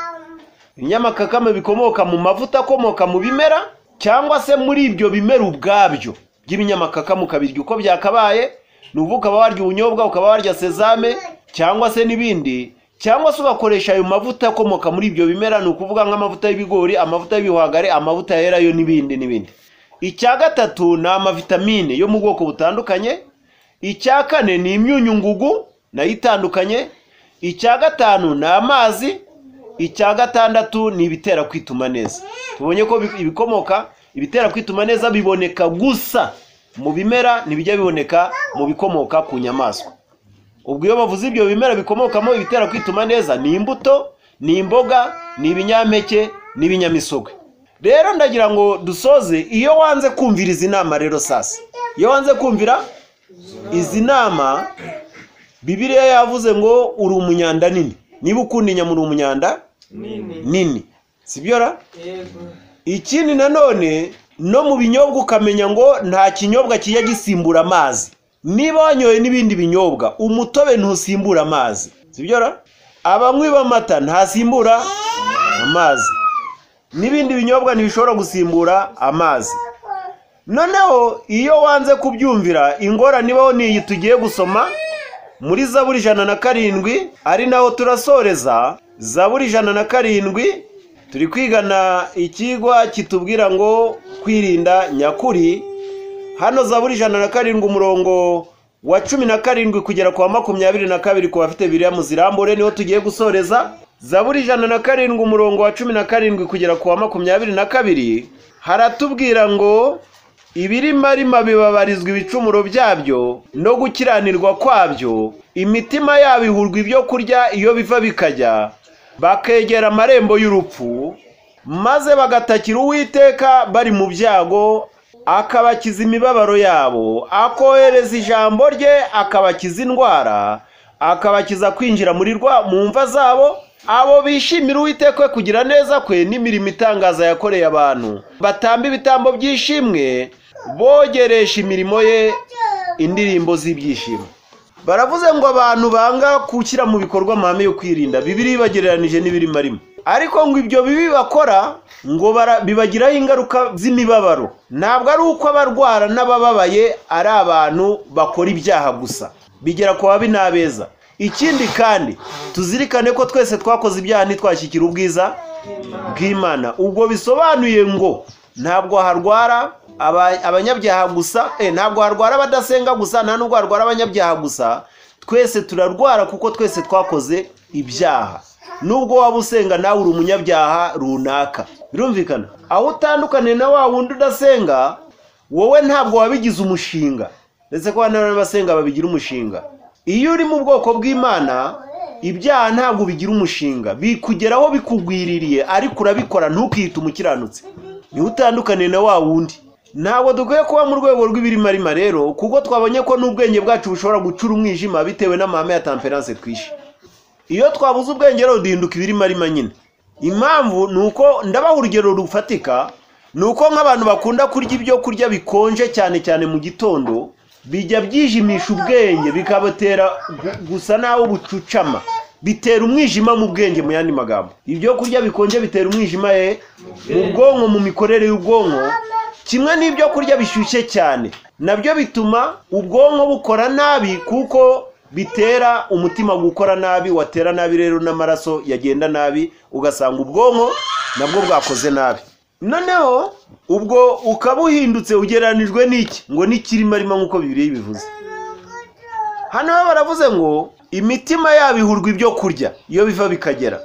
ibinyamakakama bikomoka mu mavuta akomoka mu bimera cyangwa se muri ibyo bimera ubwabyo by'ibinyamakakama ukabirya uko byakabaye nubu ukaba warya ubunyobwa ukaba warya sezame cyangwa se n'ibindi cyangwa se ugakoresha ayo mavuta akomoka muri ibyo bimera ni ukuvuga nk'amavuta y'ibigori amavuta y'ibihwagari amavuta yera yo n'ibindi n'ibindi icya gatatu ni amavitamine yo mu bwoko butandukanye icya kane ni imyunyungugu nayo itandukanye icya gatanu ni amazi icya gatandatu ni ibitera kwituma neza tubonye ko ibikomoka ibitera kwituma neza biboneka gusa mu bimera ntibijya biboneka mu bikomoka ku nyamaswa ubwo iyo bavuze ibyo bimera bikomokamo ibitera kwituma neza ni imbuto ni imboga ni ibinyampeke n'ibinyamisogwe rero ndagira ngo dusoze iyo wanze kumvira izi nama rero sasa iyo wanze kumvira izi nama bibiriya yavuze ngo uri umunyanda nini niba ukunda inyama uri umunyanda nini sibyo ra ikindi nanone no mu binyobwa ukamenya ngo nta kinyobwa kijya gisimbura amazi niba wanyoye n'ibindi binyobwa umutobe ntusimbura amazi sibyo ra abanywi b'amata ntasimbura amazi n'ibindi binyobwa ntibishobora gusimbura amazi noneho iyo wanze kubyumvira ingorane ibaho n'iyi tugiye gusoma muri za buri ijana na karindwi ari naho turasoreza za buri ijana na karindwi turi kwigana ikigwa kitubwira ngo kwirinda nyakuri hano za buri ijana na karindwi umurongo wa cumi na karindwi kugera ku wa makumyabiri na kabiri ku bafite biriya muzirambure niho tugiye gusoreza za buri ijana na karindwi umurongo wa cumi na karindwi kugera ku wa makumyabiri na kabiri haratubwira ngo ibirima rima bibabarizwa ibicumuro byabyo no gukiranirwa kwabyo imitima yabo ihurwa ibyo kurya iyo biva bikajya bakegera amarembo y'urupfu maze bagatakira uwiteka bari mu byago akabakiza imibabaro yabo akohereza ijambo rye akabakiza indwara akabakiza kwinjira muri rwa mu mva zabo abo bishimira uwiteka kugira neza kwe n'imirimo itangaza yakoreye abantu batamba ibitambo by'ishimwe bogeresha imirimo ye indirimbo z'ibyishimo baravuze ngo abantu banga gushyira mu bikorwa amahame yo kwirinda bibiri bagereranije n'ibirimo arimo ariko ngo ibyo bibi bakora ngo bibagiraho ingaruka z'imibabaro ntabwo ari uko abarwara n'abababaye ari abantu bakora ibyaha gusa bigera ku babi n'abeza ikindi kandi tuzirikane ko twese twakoze ibyaha ntitwashyikire ubwiza bw'imana ubwo bisobanuye ngo ntabwo harwara abanyabyaha gusa ntabwo harwara abadasenga gusa nta nubwo harwara abanyabyaha gusa twese turarwara kuko twese twakoze ibyaha nubwo waba usenga nawe uri umunyabyaha runaka birumvikana aho utandukaniye na wa wundi udasenga wowe ntabwo wabigize umushinga ndetse ko n'abasenga babigira umushinga iyo uri mu bwoko bw'imana ibyaha ntabwo bigira umushinga bikugeraho bikugwiririye ariko urabikora ntukihite umukiranutse niwe utandukaniye na wa wundi ntabwo dukwiye kuba mu rwego rw'ibirimarima rero kuko twabonye ko n'ubwenge bwacu bushobora gucura umwijima bitewe n'amahame ya tamperanse twishe iyo twabuze ubwenge rero duhinduka ibirimarima nyine impamvu ni uko ndabaha urugero rufatika ni uko nk'abantu bakunda kurya ibyo kurya bikonje cyane cyane mu gitondo bijya byijimisha ubwenge bikabatera gusa naho bucucama bitera umwijima mu bwenge mu yandi magambo ibyo kurya bikonje bitera umwijima ye mu bwonko mu mikorere y'ubwonko kimwe n'ibyo kurya bishyushye cyane nabyo bituma ubwonko bukora nabi kuko bitera umutima gukora nabi watera nabi rero n'amaraso yagenda nabi ugasanga ubwonko nabwo bwakoze nabi noneho ubwo ukaba uhindutse ugereranijwe n'iki ngo n'ikirimo arimo nk'uko bibiri bivuze hano ho baravuze ngo imitima yabo ihurwa ibyo kurya iyo biva bikagera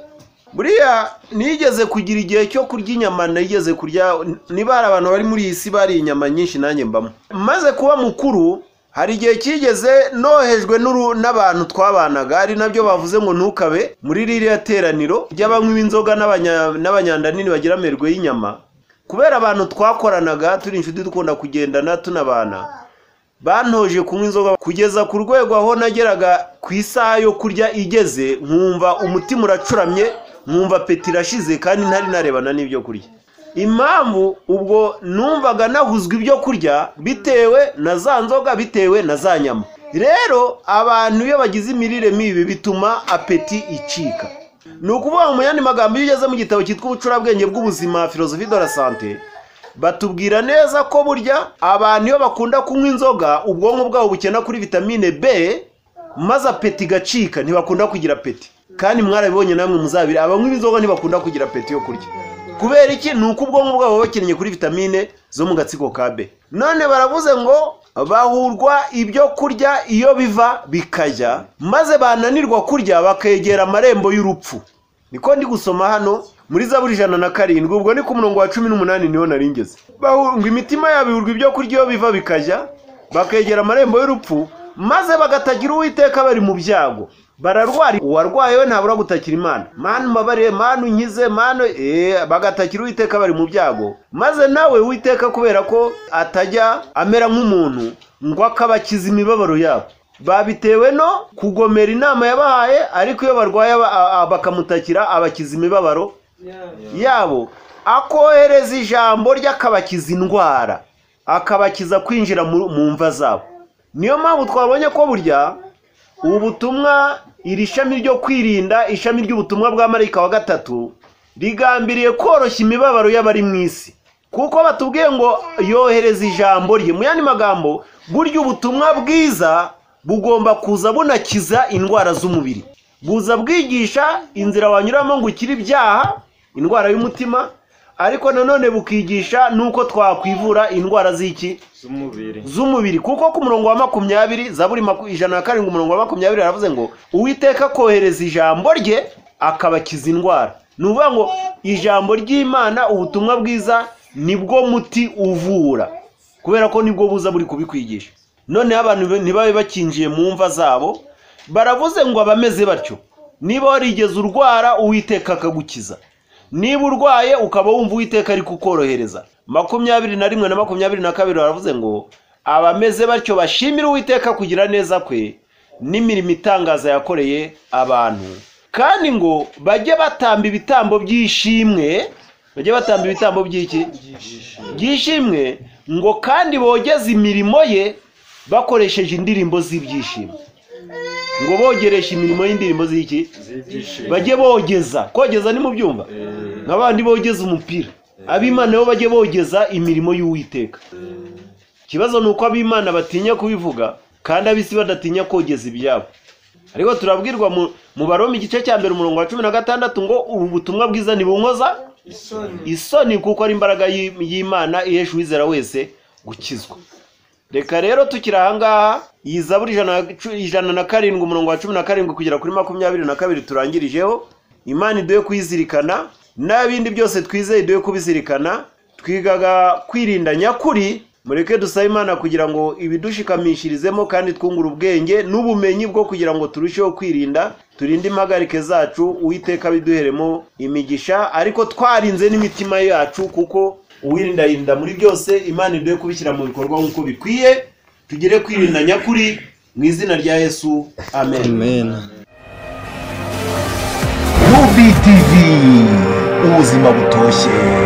buriya nigeze kugira igihe cyo kurya inyama nigeze kurya niba hari abantu bari muri iyi si bariye inyama nyinshi nanjye mbamo maze kuba mukuru hari igihe kigeze nohejwe n'uru- n'abantu twabanaga ari nabyo bavuze ngo ntukabe muri ririya teraniro ry'abanywi b'inzoga n'abanya- n'abanyandanini bagira amerwe y'inyama kubera abantu twakoranaga turi inshuti dukunda kugendana tunabana bantoje kunywa inzoga kugeza ku rwego aho nageraga ku isaha yo kurya igeze nkumva umutima uracuramye nkumva peti irashize kandi ntari narebana n'ibyo kurya impamvu ubwo numvaga nahuzwa ibyo kurya bitewe na za nzoga bitewe na za nyama rero abantu iyo bagize imirire mibi bituma apeti icika ni ukuvuga mu yandi magambo iyo ugeze mu gitabo cyitwa ubucurabwenge bw'ubuzima filozofi de la sante batubwira neza ko burya abantu iyo bakunda kunywa inzoga ubwonko bwabo bukena kuri vitamine b maze apeti igacika ntibakunda kugira apeti kandi mwarabibonye namwe muzabiri abanywa inzoga ntibakunda kugira apeti yo kurya kubera iki ni uko ubwonko bwabo buba bukeneye kuri vitamine zo mu gatsiko ka b none baravuze ngo bahurwa ibyo kurya iyo biva bikajya maze bananirwa kurya bakegera amarembo y'urupfu niko ndi gusoma hano muri zaburi ijana na karindwi ubwo ni ku murongo wa cumi n'umunani niho naringeze bahurwa imitima yabo ihurwa ibyo kurya iyo biva bikajya bakegera amarembo y'urupfu maze bagatagira uwiteka bari mu byago bararwara uwarwaye we ntabura gutakira imana mana umbabarire mana unkize mana eh, bagatakira uwiteka bari mu byago maze nawe uwiteka kubera ko atajya amera nk'umuntu ngo akabakiza imibabaro yabo babitewe no kugomera inama yabahaye ariko iyo barwaye aba- a- a- bakamutakira abakiza imibabaro yabo akohereza ijambo ry'akabakiza indwara akabakiza kwinjira mu mu mva zabo niyo mpamvu twabonye ko burya ubutumwa iri shami ryo kwirinda ishami ry'ubutumwa bwa marayika wa gatatu rigambiriye koroshya imibabaro y'abari mu isi kuko batubwiye ngo yohereza ijambo rye mu yandi magambo burya ubutumwa bwiza bugomba kuza bunakiza indwara z'umubiri buza bwigisha inzira wanyuramo ngo ukire ibyaha indwara y'umutima ariko nanone bukigisha n'uko twakwivura indwara z'iki z'umubiri z'umubiri kuko ku murongo wa makumyabiri zaburi maku- ijana na karindwi umurongo wa makumyabiri aravuze ngo uwiteka kohereza ijambo rye akabakiza indwara ni ukuvuga ngo ijambo ry'imana ubutumwa bwiza nibwo muti uvura kubera ko nibwo buza buri kubikwigisha noneho abantu be- ntibabe bakinjiye mu mva zabo baravuze ngo abameze batyo niba warigeze urwara uwiteka akagukiza niba urwaye ukaba wumva uwiteka ari kukorohereza makumyabiri na rimwe na makumyabiri na kabiri baravuze ngo abameze batyo bashimire uwiteka kugira neza kwe n'imirimo itangaza yakoreye abantu kandi ngo bajye batamba ibitambo by'ishimwe bajye batamba ibitambo by'iki by'ishimwe ngo kandi bogeze imirimo ye bakoresheje indirimbo z'ibyishimo ngo bogereshe imirimo y'indirimbo z'iki z'ibyishimo bajye bogeza kogeza ni mu byumba nka bandi bogeza umupira abimana bo bajye bogeza imirimo y'uwiteka ikibazo ni uko abimana batinya kubivuga kandi ab'isi badatinya kogeza ibyabo ariko turabwirwa mu- mu baroma igice cya mbere umurongo wa cumi na gatandatu ngo ubu butumwa bwiza ntibunkoza isoni isoni kuko ari imbaraga y'i- y'imana ihesha uwizera wese gukizwa reka rero tukiri ahangaha iyi zaburi ijana na cu- ijana na karindwi umurongo wa cumi na karindwi kugera kuri makumyabiri na kabiri turangirijeho imana iduhe kuyizirikana n'ibindi byose twizeye iduhe kubizirikana twigaga kwirinda nyakuri mureke dusabe imana kugira ngo ibidushikamishirizemo kandi twungure ubwenge n'ubumenyi bwo kugira ngo turusheho kwirinda turinde impagarike zacu uwiteka biduheremo imigisha ariko twarinze n'imitima yacu kuko uwirindayinda muri byose imana iduhe kubishyira mu bikorwa nk'uko bikwiye tugire kwirinda nyakuri mu izina rya yesu amen Amen. UVTV ubuzima butoshye